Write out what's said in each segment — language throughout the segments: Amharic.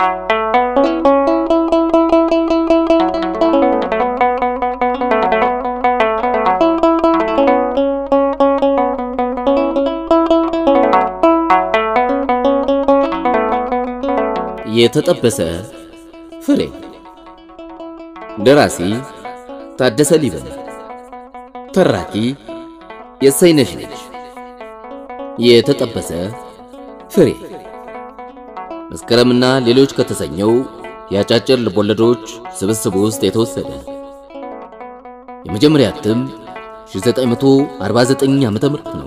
የተጠበሰ ፍሬ ደራሲ ታደሰ ሊበን ተራኪ የሰይነሽ ልጅ የተጠበሰ ፍሬ መስከረምና ሌሎች ከተሰኘው የአጫጭር ልቦለዶች ስብስብ ውስጥ የተወሰደ የመጀመሪያ እትም 1949 ዓ.ም ነው።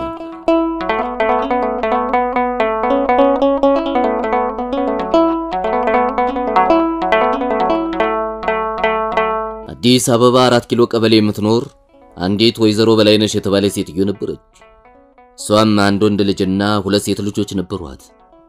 አዲስ አበባ አራት ኪሎ ቀበሌ የምትኖር አንዲት ወይዘሮ በላይነሽ የተባለ ሴትዮ ነበረች። እሷም አንድ ወንድ ልጅና ሁለት ሴት ልጆች ነበሯት።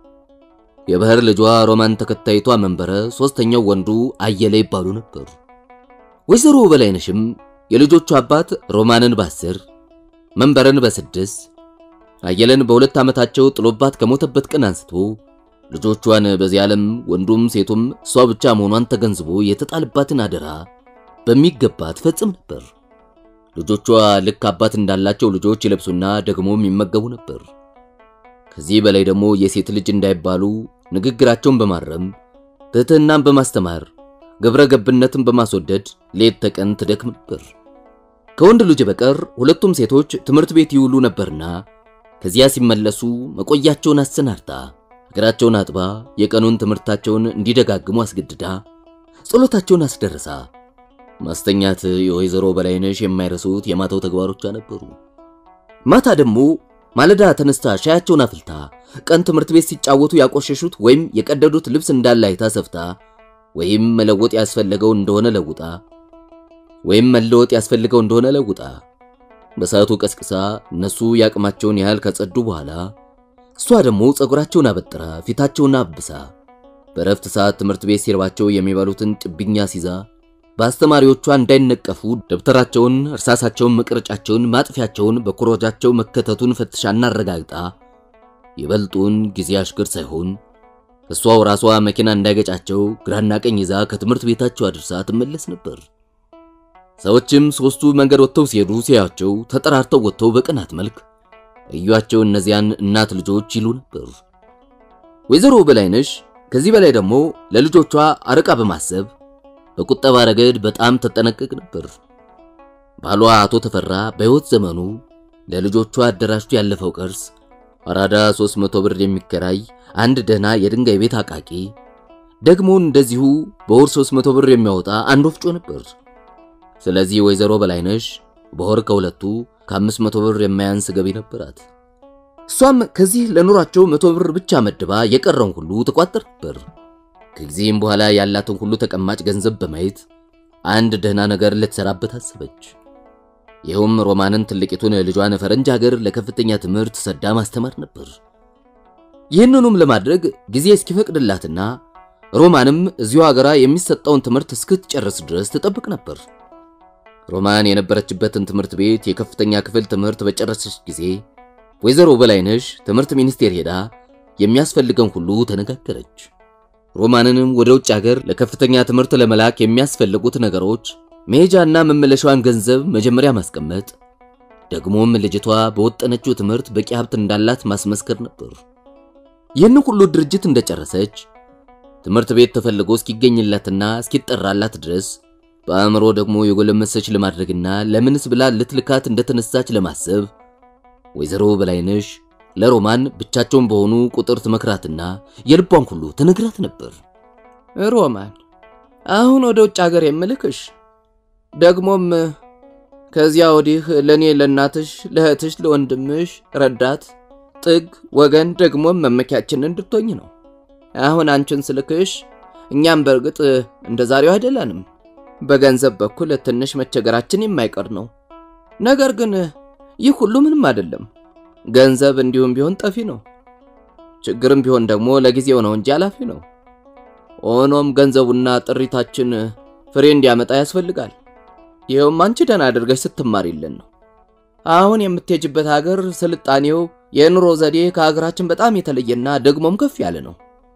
የባህር ልጇ ሮማን ተከታይቷ መንበረ፣ ሶስተኛው ወንዱ አየለ ይባሉ ነበር። ወይዘሮ በላይነሽም የልጆቹ አባት ሮማንን በአስር መንበረን በስድስት አየለን በሁለት ዓመታቸው ጥሎባት ከሞተበት ቀን አንስቶ ልጆቿን በዚህ ዓለም ወንዱም ሴቱም እሷ ብቻ መሆኗን ተገንዝቦ የተጣለባትን አደራ በሚገባ ትፈጽም ነበር። ልጆቿ ልክ አባት እንዳላቸው ልጆች ይለብሱና ደግሞም ይመገቡ ነበር። ከዚህ በላይ ደግሞ የሴት ልጅ እንዳይባሉ ንግግራቸውን በማረም ትህትናን በማስተማር ግብረ ገብነትን በማስወደድ ሌት ተቀን ትደክም ነበር። ከወንድ ልጅ በቀር ሁለቱም ሴቶች ትምህርት ቤት ይውሉ ነበርና ከዚያ ሲመለሱ መቆያቸውን አሰናድታ እግራቸውን አጥባ የቀኑን ትምህርታቸውን እንዲደጋግሙ አስገድዳ ጸሎታቸውን አስደርሳ ማስተኛት የወይዘሮ በላይነሽ የማይረሱት የማታው ተግባሮቿ ነበሩ። ማታ ደግሞ ማለዳ ተነስታ ሻያቸውን አፍልታ ቀን ትምህርት ቤት ሲጫወቱ ያቆሸሹት ወይም የቀደዱት ልብስ እንዳለ አይታ ሰፍታ ወይም መለወጥ ያስፈልገው እንደሆነ ለውጣ ወይም መለወጥ ያስፈልገው እንደሆነ ለውጣ በሰዓቱ ቀስቅሳ እነሱ ያቅማቸውን ያህል ከጸዱ በኋላ እሷ ደግሞ ጸጉራቸውን አበጥራ ፊታቸውን አብሳ በረፍት ሰዓት ትምህርት ቤት ሲርባቸው የሚበሉትን ጭብኛ ሲዛ በአስተማሪዎቿ እንዳይነቀፉ ደብተራቸውን፣ እርሳሳቸውን፣ መቅረጫቸውን፣ ማጥፊያቸውን በኮረጃቸው መከተቱን ፈትሻና አረጋግጣ ይበልጡን ጊዜ አሽከር ሳይሆን እሷው ራሷ መኪና እንዳይገጫቸው ግራና ቀኝ ይዛ ከትምህርት ቤታቸው አድርሳ ትመለስ ነበር። ሰዎችም ሶስቱ መንገድ ወጥተው ሲሄዱ ሲያቸው ተጠራርተው ወጥተው በቅናት መልክ እዩአቸው እነዚያን እናት ልጆች ይሉ ነበር። ወይዘሮ በላይነሽ ከዚህ በላይ ደግሞ ለልጆቿ አርቃ በማሰብ በቁጠባ ረገድ በጣም ተጠነቀቅ ነበር። ባሏ አቶ ተፈራ በሕይወት ዘመኑ ለልጆቿ አደራጅቶ ያለፈው ቅርስ አራዳ 300 ብር የሚከራይ አንድ ደህና የድንጋይ ቤት አቃቂ፣ ደግሞ እንደዚሁ በወር 300 ብር የሚያወጣ አንድ ወፍጮ ነበር። ስለዚህ ወይዘሮ በላይነሽ በወር ከሁለቱ ከ500 ብር የማያንስ ገቢ ነበራት። እሷም ከዚህ ለኑሯቸው መቶ ብር ብቻ መድባ የቀረውን ሁሉ ትቋጥር ነበር። ከጊዜም በኋላ ያላትን ሁሉ ተቀማጭ ገንዘብ በማየት አንድ ደህና ነገር ልትሰራበት አሰበች። ይኸውም ሮማንን ትልቂቱን ልጇን ፈረንጅ ሀገር ለከፍተኛ ትምህርት ሰዳ ማስተማር ነበር። ይህንኑም ለማድረግ ጊዜ እስኪፈቅድላትና ሮማንም እዚሁ ሀገራ የሚሰጠውን ትምህርት እስክትጨርስ ድረስ ትጠብቅ ነበር። ሮማን የነበረችበትን ትምህርት ቤት የከፍተኛ ክፍል ትምህርት በጨረሰች ጊዜ ወይዘሮ በላይነሽ ትምህርት ሚኒስቴር ሄዳ የሚያስፈልገን ሁሉ ተነጋገረች። ሮማንንም ወደ ውጭ ሀገር ለከፍተኛ ትምህርት ለመላክ የሚያስፈልጉት ነገሮች መሄጃና መመለሻዋን ገንዘብ መጀመሪያ ማስቀመጥ፣ ደግሞም ልጅቷ በወጠነችው ትምህርት በቂ ሀብት እንዳላት ማስመስከር ነበር። ይህን ሁሉ ድርጅት እንደጨረሰች ትምህርት ቤት ተፈልጎ እስኪገኝላትና እስኪጠራላት ድረስ በአእምሮ ደግሞ የጎለመሰች ለማድረግና ለምንስ ብላ ልትልካት እንደተነሳች ለማሰብ ወይዘሮ በላይነሽ ለሮማን ብቻቸውን በሆኑ ቁጥር ትመክራትና የልቧን ሁሉ ትነግራት ነበር። ሮማን አሁን ወደ ውጭ ሀገር የምልክሽ ደግሞም ከዚያ ወዲህ ለእኔ ለእናትሽ፣ ለእህትሽ፣ ለወንድምሽ ረዳት፣ ጥግ፣ ወገን ደግሞም መመኪያችን እንድትሆኝ ነው። አሁን አንቺን ስልክሽ እኛም በእርግጥ እንደ ዛሬው አይደለንም። በገንዘብ በኩል ትንሽ መቸገራችን የማይቀር ነው። ነገር ግን ይህ ሁሉ ምንም አይደለም። ገንዘብ እንዲሁም ቢሆን ጠፊ ነው። ችግርም ቢሆን ደግሞ ለጊዜው ነው እንጂ አላፊ ነው። ሆኖም ገንዘቡና ጥሪታችን ፍሬ እንዲያመጣ ያስፈልጋል። ይኸውም አንቺ ደህና አድርገሽ ስትማሪልን ነው። አሁን የምትሄጅበት ሀገር ስልጣኔው፣ የኑሮ ዘዴ ከሀገራችን በጣም የተለየና ደግሞም ከፍ ያለ ነው።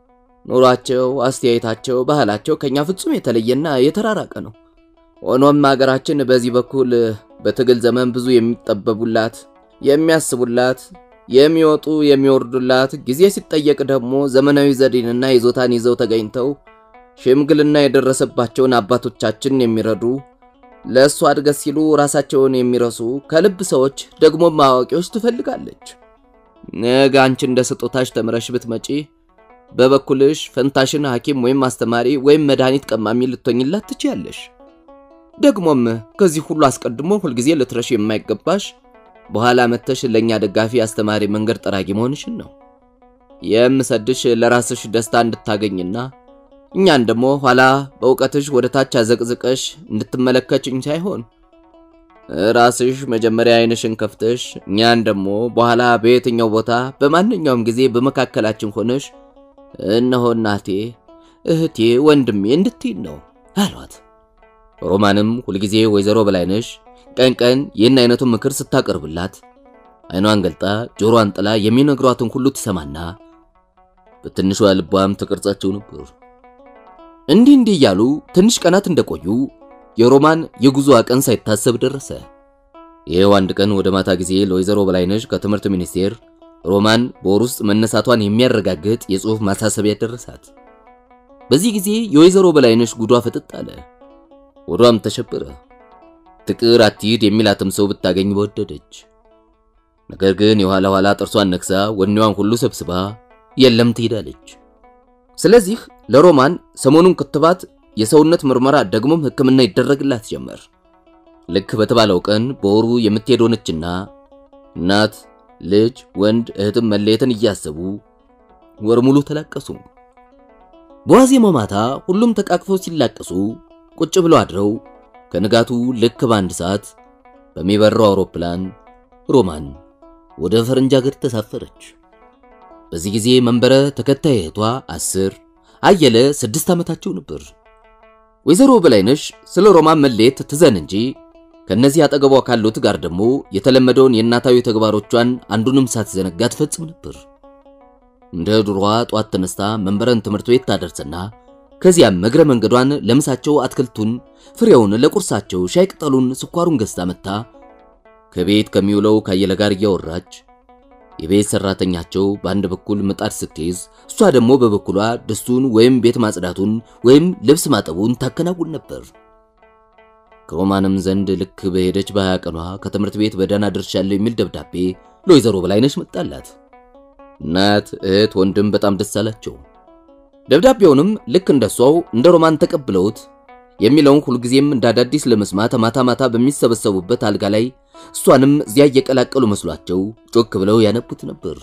ኑሯቸው፣ አስተያየታቸው፣ ባህላቸው ከኛ ፍጹም የተለየና የተራራቀ ነው። ሆኖም አገራችን በዚህ በኩል በትግል ዘመን ብዙ የሚጠበቡላት፣ የሚያስቡላት፣ የሚወጡ የሚወርዱላት፣ ጊዜ ሲጠየቅ ደግሞ ዘመናዊ ዘዴንና ይዞታን ይዘው ተገኝተው ሽምግልና የደረሰባቸውን አባቶቻችን የሚረዱ ለእሷ እድገት ሲሉ ራሳቸውን የሚረሱ ከልብ ሰዎች ደግሞ አዋቂዎች ትፈልጋለች። ነገ አንቺ እንደ ስጦታሽ ተምረሽ ብትመጪ በበኩልሽ ፈንታሽን ሐኪም ወይም አስተማሪ ወይም መድኃኒት ቀማሚ ልትሆኝላት ትችያለሽ። ደግሞም ከዚህ ሁሉ አስቀድሞ ሁልጊዜ ልትረሽ የማይገባሽ በኋላ መተሽ ለእኛ ደጋፊ አስተማሪ መንገድ ጠራጊ መሆንሽን ነው። የምሰድሽ ለራስሽ ደስታ እንድታገኝና እኛን ደግሞ ኋላ በእውቀትሽ ወደ ታች አዘቅዝቀሽ እንድትመለከችኝ ሳይሆን ራስሽ መጀመሪያ ዓይንሽን ከፍተሽ እኛን ደግሞ በኋላ በየትኛው ቦታ በማንኛውም ጊዜ በመካከላችን ሆነሽ እነሆ እናቴ፣ እህቴ፣ ወንድሜ እንድትይን ነው አሏት። ሮማንም ሁልጊዜ ወይዘሮ በላይነሽ ቀን ቀን ይህን አይነቱን ምክር ስታቀርብላት ዓይኗን ገልጣ ጆሮዋን ጥላ የሚነግሯትን ሁሉ ትሰማና በትንሿ ልቧም ተቀርጻቸው ነበር። እንዲህ እንዲህ እያሉ ትንሽ ቀናት እንደቆዩ የሮማን የጉዞ ቀን ሳይታሰብ ደረሰ። ይሄው አንድ ቀን ወደ ማታ ጊዜ ለወይዘሮ በላይነሽ ከትምህርት ሚኒስቴር ሮማን በወር ውስጥ መነሳቷን የሚያረጋግጥ የጽሑፍ ማሳሰቢያ ደረሳት። በዚህ ጊዜ የወይዘሮ በላይነሽ ጉዷ ፍጥጥ አለ፣ ወዷም ተሸበረ። ትቅር አትሂድ የሚላትም ሰው ብታገኝ በወደደች። ነገር ግን የኋላ ኋላ ጥርሷን ነክሳ ወኔዋን ሁሉ ሰብስባ የለም ትሄዳለች። ስለዚህ ለሮማን ሰሞኑን ክትባት፣ የሰውነት ምርመራ ደግሞም ሕክምና ይደረግላት ጀመር። ልክ በተባለው ቀን በወሩ የምትሄድ ሆነችና እናት፣ ልጅ፣ ወንድ እህትም መለየትን እያሰቡ ወር ሙሉ ተላቀሱ። በዋዜማው ማታ ሁሉም ተቃቅፈው ሲላቀሱ ቁጭ ብለው አድረው ከንጋቱ ልክ በአንድ ሰዓት በሚበረው አውሮፕላን ሮማን ወደ ፈረንጅ ሀገር ተሳፈረች። በዚህ ጊዜ መንበረ ተከታይ እህቷ አስር አየለ ስድስት ዓመታቸው ነበር። ወይዘሮ በላይነሽ ስለ ሮማን መለየት ትዘን እንጂ ከነዚህ አጠገቧ ካሉት ጋር ደግሞ የተለመደውን የእናታዊ ተግባሮቿን አንዱንም ሳትዘነጋ ትፈጽም ነበር። እንደ ድሮዋ ጧት ተነስታ መንበረን ትምህርት ቤት ታደርስና ከዚያም እግረ መንገዷን ለምሳቸው አትክልቱን፣ ፍሬውን፣ ለቁርሳቸው ሻይ ቅጠሉን፣ ስኳሩን ገዝታ መታ ከቤት ከሚውለው ካየለ ጋር እያወራች የቤት ሰራተኛቸው በአንድ በኩል ምጣድ ስትይዝ እሷ ደግሞ በበኩሏ ድስቱን ወይም ቤት ማጽዳቱን ወይም ልብስ ማጠቡን ታከናውን ነበር። ከሮማንም ዘንድ ልክ በሄደች በሀያ ቀኗ ከትምህርት ቤት በደህና ደርሻለሁ የሚል ደብዳቤ ለወይዘሮ በላይነሽ መጣላት። እናት፣ እህት፣ ወንድም በጣም ደስ አላቸው። ደብዳቤውንም ልክ እንደሷው እንደ ሮማን ተቀብለውት የሚለውን ሁልጊዜም እንደ አዳዲስ ለመስማት ማታ ማታ በሚሰበሰቡበት አልጋ ላይ እሷንም እዚያ እየቀላቀሉ መስሏቸው ጮክ ብለው ያነቡት ነበር።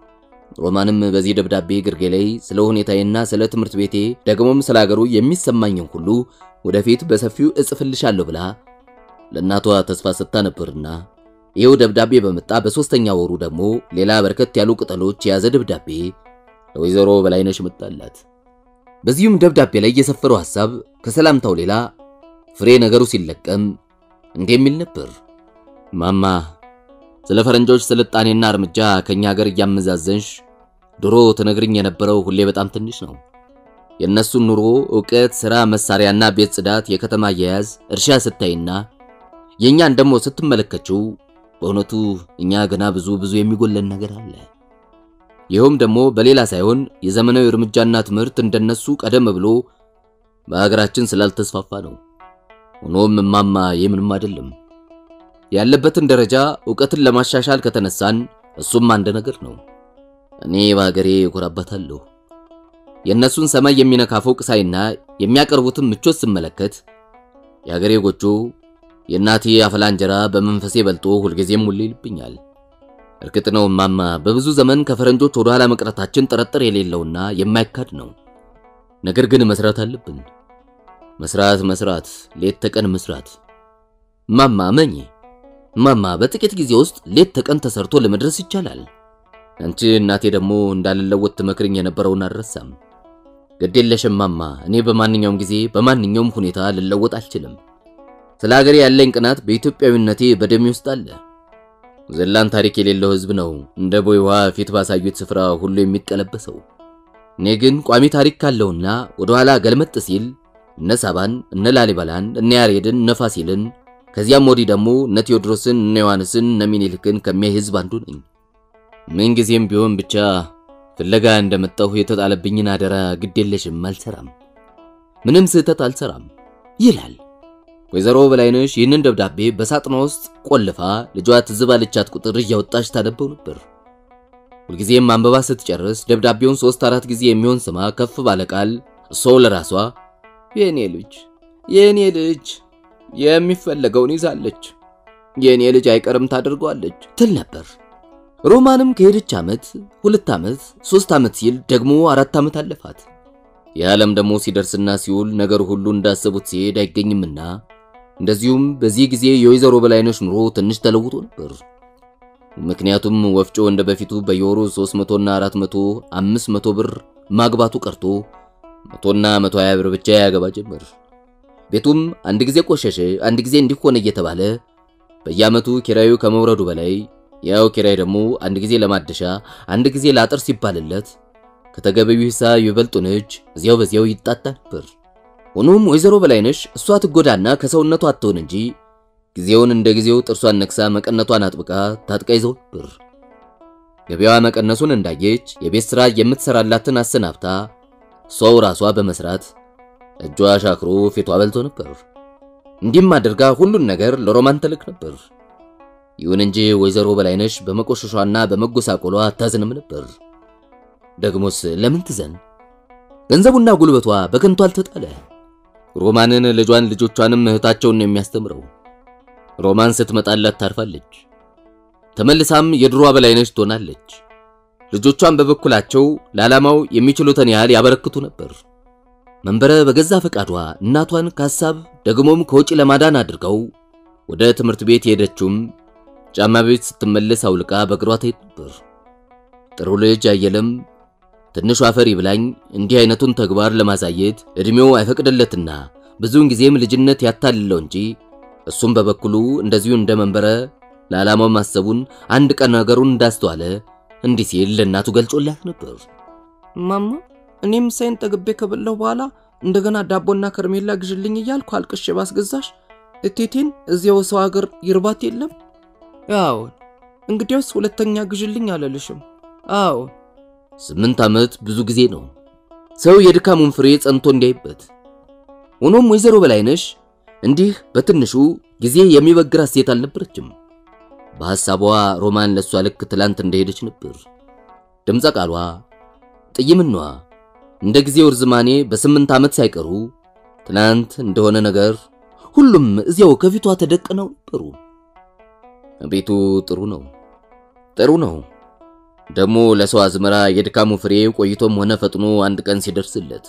ሮማንም በዚህ ደብዳቤ ግርጌ ላይ ስለ ሁኔታዬና ስለ ትምህርት ቤቴ ደግሞም ስለ አገሩ የሚሰማኝን ሁሉ ወደፊት በሰፊው እጽፍልሻለሁ ብላ ለእናቷ ተስፋ ሰጥታ ነበርና ይኸው ደብዳቤ በመጣ በሦስተኛ ወሩ ደግሞ ሌላ በርከት ያሉ ቅጠሎች የያዘ ደብዳቤ ለወይዘሮ በላይነሽ መጣላት። በዚሁም ደብዳቤ ላይ የሰፈረው ሐሳብ ከሰላምታው ሌላ ፍሬ ነገሩ ሲለቀም እንዲህ የሚል ነበር። ማማ ስለ ፈረንጆች ስልጣኔና እርምጃ ከኛ ሀገር እያመዛዘንሽ ድሮ ትነግርኝ የነበረው ሁሌ በጣም ትንሽ ነው። የእነሱን ኑሮ፣ ዕውቀት፣ ሥራ፣ መሳሪያና ቤት ጽዳት፣ የከተማ አያያዝ፣ እርሻ ስታይና የእኛን ደግሞ ስትመለከችው በእውነቱ እኛ ገና ብዙ ብዙ የሚጎለን ነገር አለ። ይኸውም ደግሞ በሌላ ሳይሆን የዘመናዊ እርምጃና ትምህርት እንደነሱ ቀደም ብሎ በሀገራችን ስላልተስፋፋ ነው። ሆኖም እማማ የምንም አይደለም ያለበትን ደረጃ ዕውቀትን ለማሻሻል ከተነሳን እሱም አንድ ነገር ነው። እኔ በሀገሬ እኮራበታለሁ። የእነሱን ሰማይ የሚነካ ፎቅ ሳይና የሚያቀርቡትን ምቾት ስመለከት የሀገሬ ጎጆ የእናቴ አፈላ እንጀራ በመንፈሴ በልጦ ሁልጊዜም ሙሌ ይልብኛል። እርግጥ ነው እማማ በብዙ ዘመን ከፈረንጆች ወደ ኋላ መቅረታችን ጥርጥር የሌለውና የማይካድ ነው። ነገር ግን መስራት አለብን። መስራት መስራት፣ ሌት ተቀን መስራት። እማማ መኝ እማማ በጥቂት ጊዜ ውስጥ ሌት ተቀን ተሰርቶ ለመድረስ ይቻላል። አንቺ እናቴ ደግሞ እንዳልለወጥ ትመክርኝ የነበረውን አልረሳም። ግድ የለሽም እማማ፣ እኔ በማንኛውም ጊዜ በማንኛውም ሁኔታ ልለወጥ አልችልም። ስለ ሀገሬ ያለኝ ቅናት በኢትዮጵያዊነቴ በደሜ ውስጥ አለ። ዘላን ታሪክ የሌለው ሕዝብ ነው እንደ ቦይ ውሃ ፊት ባሳዩት ስፍራ ሁሉ የሚቀለበሰው። እኔ ግን ቋሚ ታሪክ ካለውና ወደ ኋላ ገልመጥ ሲል እነ ሳባን፣ እነ ላሊበላን፣ እነ ያሬድን፣ እነ ፋሲልን ከዚያም ወዲህ ደግሞ እነ ቴዎድሮስን፣ እነ ዮሐንስን፣ እነ ሚኒልክን ከሚያይ ህዝብ አንዱ ነኝ። ምን ጊዜም ቢሆን ብቻ ፍለጋ እንደመጣሁ የተጣለብኝን አደራ ግዴለሽም አልሰራም፣ ምንም ስህተት አልሰራም ይላል። ወይዘሮ በላይነሽ ይህንን ደብዳቤ በሳጥኗ ውስጥ ቆልፋ ልጇ ትዝ ባለቻት ቁጥር እያወጣች ታነበው ነበር። ሁልጊዜም አንበባ ስትጨርስ ደብዳቤውን ሶስት አራት ጊዜ የሚሆን ስማ ከፍ ባለ ቃል እሷ ለራሷ የእኔ ልጅ የእኔ ልጅ የሚፈለገውን ይዛለች፣ የእኔ ልጅ አይቀርም ታደርገዋለች ትል ነበር። ሮማንም ከሄደች ዓመት ሁለት ዓመት ሶስት ዓመት ሲል ደግሞ አራት ዓመት አለፋት። የዓለም ደግሞ ሲደርስና ሲውል ነገር ሁሉ እንዳሰቡት ሲሄድ አይገኝምና እንደዚሁም በዚህ ጊዜ የወይዘሮ በላይነሽ ኑሮ ትንሽ ተለውጦ ነበር። ምክንያቱም ወፍጮ እንደ በፊቱ በየወሩ 300 እና 400 500 ብር ማግባቱ ቀርቶ መቶና 120 ብር ብቻ ያገባ ጀመር። ቤቱም አንድ ጊዜ ቆሸሸ፣ አንድ ጊዜ እንዲሆነ እየተባለ በየዓመቱ ኪራዩ ከመውረዱ በላይ ያው ኪራይ ደግሞ አንድ ጊዜ ለማደሻ አንድ ጊዜ ለአጥር ሲባልለት ከተገቢው ሂሳብ ይበልጡን እጅ እዚያው በዚያው ይጣጣ ነበር። ሆኖም ወይዘሮ በላይነሽ እሷ ትጎዳና ከሰውነቷ አትሆን እንጂ ጊዜውን እንደ ጊዜው ጥርሷን ነክሳ መቀነቷን አጥብቃ ታጥቃ ይዘው ነበር። ገበያዋ መቀነሱን እንዳየች የቤት ሥራ የምትሰራላትን አሰናብታ ሰው ራሷ በመስራት እጇ ሻክሮ ፊቷ በልቶ ነበር። እንዲህም አድርጋ ሁሉን ነገር ለሮማን ተልክ ነበር። ይሁን እንጂ ወይዘሮ በላይነሽ በመቆሸሿና በመጎሳቆሏ አታዝንም ነበር። ደግሞስ ለምን ትዘን? ገንዘቡና ጉልበቷ በከንቱ አልተጣለ። ሮማንን ልጇን ልጆቿንም እህታቸውን ነው የሚያስተምረው። ሮማን ስትመጣላት ታርፋለች። ተመልሳም የድሮዋ በላይነሽ ትሆናለች። ልጆቿን በበኩላቸው ለዓላማው የሚችሉትን ያህል ያበረክቱ ነበር። መንበረ በገዛ ፈቃዷ እናቷን ከሐሳብ ደግሞም ከውጪ ለማዳን አድርገው ወደ ትምህርት ቤት የሄደችውም ጫማ ቤት ስትመለስ አውልቃ በእግሯ ትሄድ ነበር። ጥሩ ልጅ አየለም ትንሹ አፈር ይብላኝ እንዲህ አይነቱን ተግባር ለማሳየት እድሜው አይፈቅድለትና ብዙውን ጊዜም ልጅነት ያታልለው እንጂ እሱም በበኩሉ እንደዚሁ እንደ መንበረ ለዓላማው ማሰቡን አንድ ቀን ነገሩን እንዳስተዋለ እንዲህ ሲል ለእናቱ ገልጾላት ነበር። ማማ እኔም ምሳዬን ጠግቤ ከበላሁ በኋላ እንደገና ዳቦና ከርሜላ ግዥልኝ እያልኩ አልቅሼ ባስገዛሽ እቴቴን እዚያው ሰው ሀገር ይርባት የለም? አዎን። እንግዲያውስ ሁለተኛ ግዥልኝ አለልሽም? አዎን። ስምንት ዓመት ብዙ ጊዜ ነው ሰው የድካሙን ፍሬ ጸንቶ እንዲያይበት። ሆኖም ወይዘሮ በላይነሽ እንዲህ በትንሹ ጊዜ የሚበግራት ሴት አልነበረችም። በሐሳቧ ሮማን ለሷ ልክ ትላንት እንደሄደች ነበር። ድምፀ ቃሏ፣ ጥይምኗ እንደ ጊዜው ርዝማኔ በስምንት ዓመት ሳይቀሩ ትናንት እንደሆነ ነገር ሁሉም እዚያው ከፊቷ ተደቅነው ነበሩ። ቤቱ ጥሩ ነው፣ ጥሩ ነው። ደግሞ ለሰው አዝመራ የድካሙ ፍሬ ቆይቶም ሆነ ፈጥኖ አንድ ቀን ሲደርስለት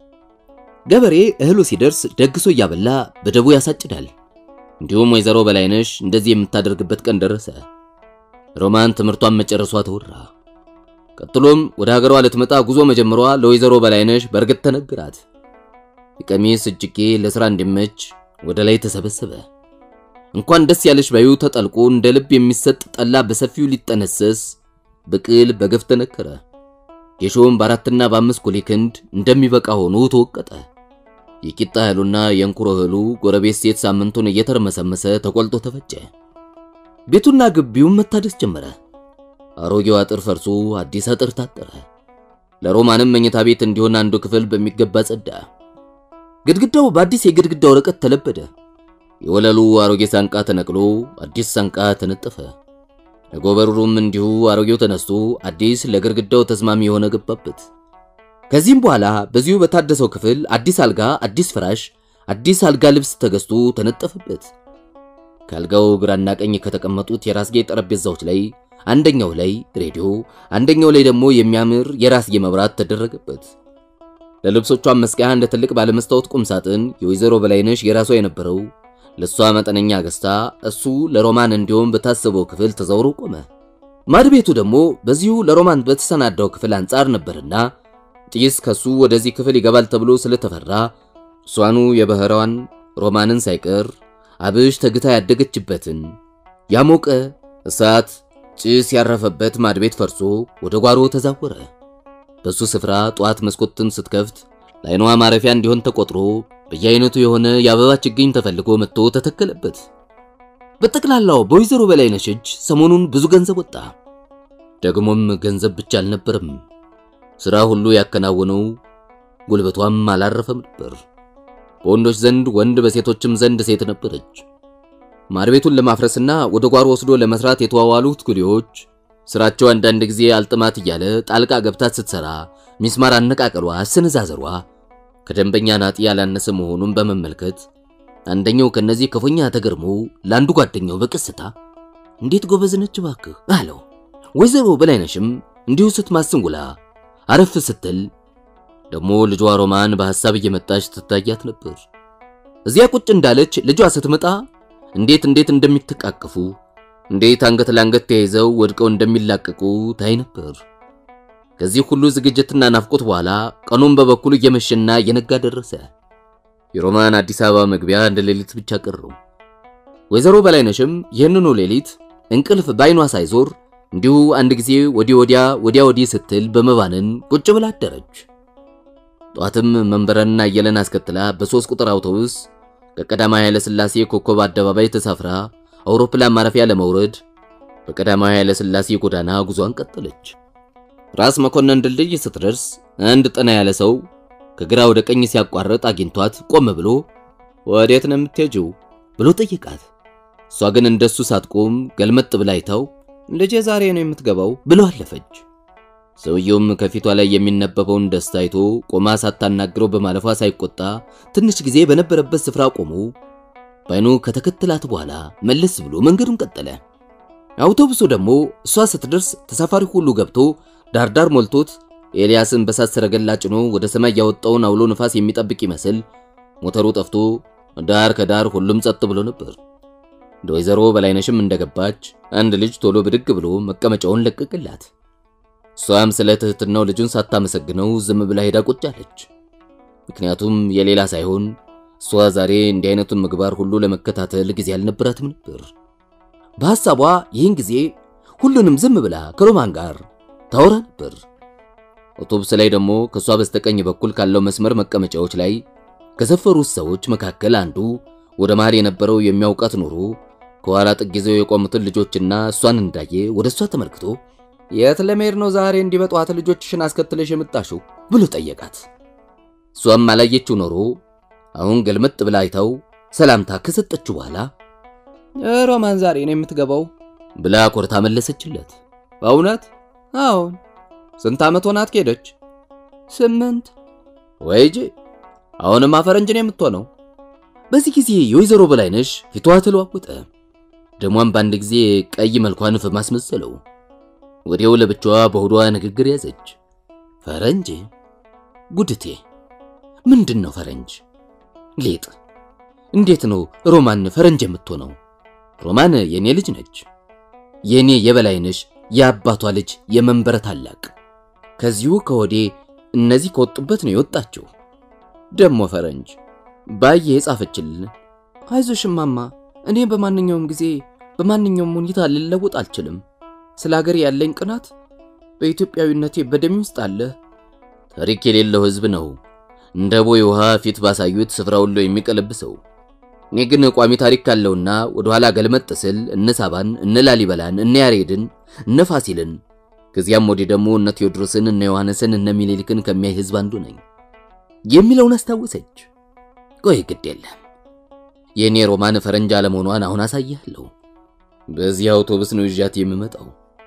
ገበሬ እህሉ ሲደርስ ደግሶ እያበላ በደቡ ያሳጭዳል። እንዲሁም ወይዘሮ በላይነሽ እንደዚህ የምታደርግበት ቀን ደረሰ። ሮማን ትምህርቷን መጨረሷ ተወራ። ቀጥሎም ወደ ሀገሯ ልትመጣ ጉዞ መጀመሯ ለወይዘሮ በላይነሽ በእርግጥ ተነግራት። የቀሚስ እጅጌ ለሥራ እንዲመች ወደ ላይ ተሰበሰበ። እንኳን ደስ ያለሽ ባዩ ተጠልቆ እንደ ልብ የሚሰጥ ጠላ በሰፊው ሊጠነሰስ ብቅል በገፍ ተነከረ። ጌሾም በአራትና በአምስት ኩሊ ክንድ እንደሚበቃ ሆኖ ተወቀጠ። የቂጣ እህሉና የእንኩሮ እህሉ ጎረቤት ሴት ሳምንቱን እየተርመሰመሰ ተቆልጦ ተፈጨ። ቤቱና ግቢውም መታደስ ጀመረ። አሮጌው አጥር ፈርሶ አዲስ አጥር ታጠረ። ለሮማንም መኝታ ቤት እንዲሆን አንዱ ክፍል በሚገባ ጸዳ። ግድግዳው በአዲስ የግድግዳ ወረቀት ተለበደ። የወለሉ አሮጌ ሳንቃ ተነቅሎ አዲስ ሳንቃ ተነጠፈ። ለጎበሩም እንዲሁ አሮጌው ተነስቶ አዲስ ለግድግዳው ተስማሚ የሆነ ገባበት። ከዚህም በኋላ በዚሁ በታደሰው ክፍል አዲስ አልጋ፣ አዲስ ፍራሽ፣ አዲስ አልጋ ልብስ ተገዝቶ ተነጠፈበት። ከአልጋው ግራና ቀኝ ከተቀመጡት የራስጌ ጠረጴዛዎች ላይ አንደኛው ላይ ሬዲዮ፣ አንደኛው ላይ ደግሞ የሚያምር የራስጌ መብራት ተደረገበት። ለልብሶቿን መስቀያ እንደ ትልቅ ባለመስታወት ቁም ሳጥን የወይዘሮ በላይነሽ የራሷ የነበረው ለሷ መጠነኛ ገዝታ እሱ ለሮማን እንዲሆን በታሰበው ክፍል ተዘውሮ ቆመ። ማድ ቤቱ ደግሞ በዚሁ ለሮማን በተሰናዳው ክፍል አንጻር ነበርና ጢስ ከሱ ወደዚህ ክፍል ይገባል ተብሎ ስለተፈራ እሷኑ የባህራዋን ሮማንን ሳይቀር አብሽ ተግታ ያደገችበትን ያሞቀ እሳት ጭስ ያረፈበት ማድ ቤት ፈርሶ ወደ ጓሮ ተዛወረ። በሱ ስፍራ ጠዋት መስኮትን ስትከፍት ለዓይኗ ማረፊያ እንዲሆን ተቆጥሮ በየአይነቱ የሆነ የአበባ ችግኝ ተፈልጎ መጥቶ ተተከለበት። በጠቅላላው በወይዘሮ በላይነሽ እጅ ሰሞኑን ብዙ ገንዘብ ወጣ። ደግሞም ገንዘብ ብቻ አልነበረም፣ ሥራ ሁሉ ያከናወነው ጉልበቷም አላረፈም ነበር። በወንዶች ዘንድ ወንድ፣ በሴቶችም ዘንድ ሴት ነበረች። ማር ቤቱን ለማፍረስና ወደ ጓሮ ወስዶ ለመስራት የተዋዋሉት ኩሊዎች ስራቸው አንዳንድ ጊዜ አልጥማት እያለ ጣልቃ ገብታት ስትሰራ ሚስማር አነቃቀሏ፣ አሰነዛዘሯ ከደንበኛ ናጢ ያላነሰ መሆኑን በመመልከት አንደኛው ከነዚህ ክፉኛ ተገርሞ ለአንዱ ጓደኛው በቀስታ እንዴት ጎበዝ ነች እባክህ አለው። ወይዘሮ በላይነሽም እንዲሁ ስትማስን ውላ አረፍ ስትል ደግሞ ልጇ ሮማን በሐሳብ እየመጣች ትታያት ነበር። እዚያ ቁጭ እንዳለች ልጇ ስትመጣ እንዴት እንዴት እንደሚተቃቀፉ እንዴት አንገት ለአንገት ተያይዘው ወድቀው እንደሚላቀቁ ታይ ነበር። ከዚህ ሁሉ ዝግጅትና ናፍቆት በኋላ ቀኑን በበኩሉ እየመሸና እየነጋ ደረሰ። የሮማን አዲስ አበባ መግቢያ እንደ ሌሊት ብቻ ቀረው። ወይዘሮ በላይነሽም ይህንኑ ሌሊት እንቅልፍ ባይኗ ሳይዞር እንዲሁ አንድ ጊዜ ወዲህ ወዲያ ወዲያ ወዲህ ስትል በመባነን ቁጭ ብላ አደረች። ጧትም መንበረና አየለን አስከትላ በሶስት ቁጥር አውቶቡስ ከቀዳማዊ ኃይለ ሥላሴ ኮከብ አደባባይ ተሳፍራ አውሮፕላን ማረፊያ ለመውረድ በቀዳማዊ ኃይለ ሥላሴ ጎዳና ጉዟን ቀጠለች። ራስ መኮንን ድልድይ ስትደርስ አንድ ጠና ያለ ሰው ከግራ ወደ ቀኝ ሲያቋርጥ አግኝቷት ቆም ብሎ ወዴት ነው የምትሄጂው ብሎ ጠየቃት። እሷ ግን እንደሱ ሳትቆም ገልመጥ ብላ አይታው ልጄ ዛሬ ነው የምትገባው ብሎ አለፈች። ሰውየውም ከፊቷ ላይ የሚነበበውን ደስታ አይቶ ቆማ ሳታናግረው በማለፏ ሳይቆጣ ትንሽ ጊዜ በነበረበት ስፍራ ቆሞ ባይኑ ከተከተላት በኋላ መለስ ብሎ መንገዱን ቀጠለ። አውቶቡሱ ደግሞ እሷ ስትደርስ ተሳፋሪ ሁሉ ገብቶ ዳርዳር ሞልቶት ኤልያስን በሳት ሰረገላ ጭኖ ወደ ሰማይ ያወጣውን አውሎ ነፋስ የሚጠብቅ ይመስል ሞተሩ ጠፍቶ ዳር ከዳር ሁሉም ጸጥ ብሎ ነበር። እንደ ወይዘሮ በላይነሽም እንደገባች አንድ ልጅ ቶሎ ብድግ ብሎ መቀመጫውን ለቀቅላት። እሷም ስለ ትህትናው ልጁን ሳታመሰግነው ዝም ብላ ሄዳ ቁጭ አለች። ምክንያቱም የሌላ ሳይሆን እሷ ዛሬ እንዲህ አይነቱን ምግባር ሁሉ ለመከታተል ጊዜ አልነበራትም ነበር። በሐሳቧ ይህን ጊዜ ሁሉንም ዝም ብላ ከሮማን ጋር ታወራ ነበር። አውቶቡስ ላይ ደግሞ ከእሷ በስተቀኝ በኩል ካለው መስመር መቀመጫዎች ላይ ከሰፈሩት ሰዎች መካከል አንዱ ወደ መሃል የነበረው የሚያውቃት ኖሮ ከኋላ ጥግ ይዘው የቆሙትን ልጆችና እሷን እንዳየ ወደ እሷ ተመልክቶ የት ለመሄድ ነው ዛሬ እንዲህ በጠዋት ልጆችሽን አስከትለሽ የምጣሽው ብሎ ጠየቃት። እሷም አላየችው ኖሮ አሁን ገልመጥ ብላ አይታው ሰላምታ ከሰጠችው በኋላ ሮማን ዛሬ ነው የምትገባው ብላ ኮርታ መለሰችለት። በእውነት አዎን። ስንት ዓመት ሆናት ከሄደች? ስምንት። ወይጄ አሁንማ ፈረንጅ ነው የምትሆነው። በዚህ ጊዜ የወይዘሮ በላይነሽ ፊቷ ተለዋወጠ። ደሟን በአንድ ጊዜ ቀይ መልኳን ፍም አስመሰለው። ወዲያው ለብቻዋ በሆዷ ንግግር ያዘች። ፈረንጅ ጉድቴ፣ ምንድን ነው ፈረንጅ? ሌጥ፣ እንዴት ነው ሮማን ፈረንጅ የምትሆነው? ሮማን የኔ ልጅ ነች። የኔ የበላይነሽ የአባቷ ልጅ የመንበረ ታላቅ። ከዚሁ ከወዴ እነዚህ ከወጡበት ነው የወጣችው። ደሞ ፈረንጅ ባየ የጻፈችልን። አይዞሽ እማማ፣ እኔ በማንኛውም ጊዜ በማንኛውም ሁኔታ ልለወጥ አልችልም። ስለ ሀገር ያለኝ ቅናት በኢትዮጵያዊነቴ በደሜ ውስጥ አለ። ታሪክ የሌለው ሕዝብ ነው እንደ ቦይ ውሃ ፊት ባሳዩት ስፍራ ሁሉ የሚቀለብሰው። እኔ ግን ቋሚ ታሪክ ካለውና ወደ ኋላ ገልመጥ ስል እነ ሳባን፣ እነ ላሊበላን፣ እነ ያሬድን፣ እነ ፋሲልን ከዚያም ወዲህ ደግሞ እነ ቴዎድሮስን፣ እነ ዮሐንስን፣ እነ ሚኒሊክን ከሚያይ ሕዝብ አንዱ ነኝ የሚለውን አስታወሰች። ቆይ ግድ የለም የእኔ ሮማን ፈረንጅ አለመሆኗን አሁን አሳያለሁ። በዚህ አውቶቡስ ነው ይዣት የምመጣው።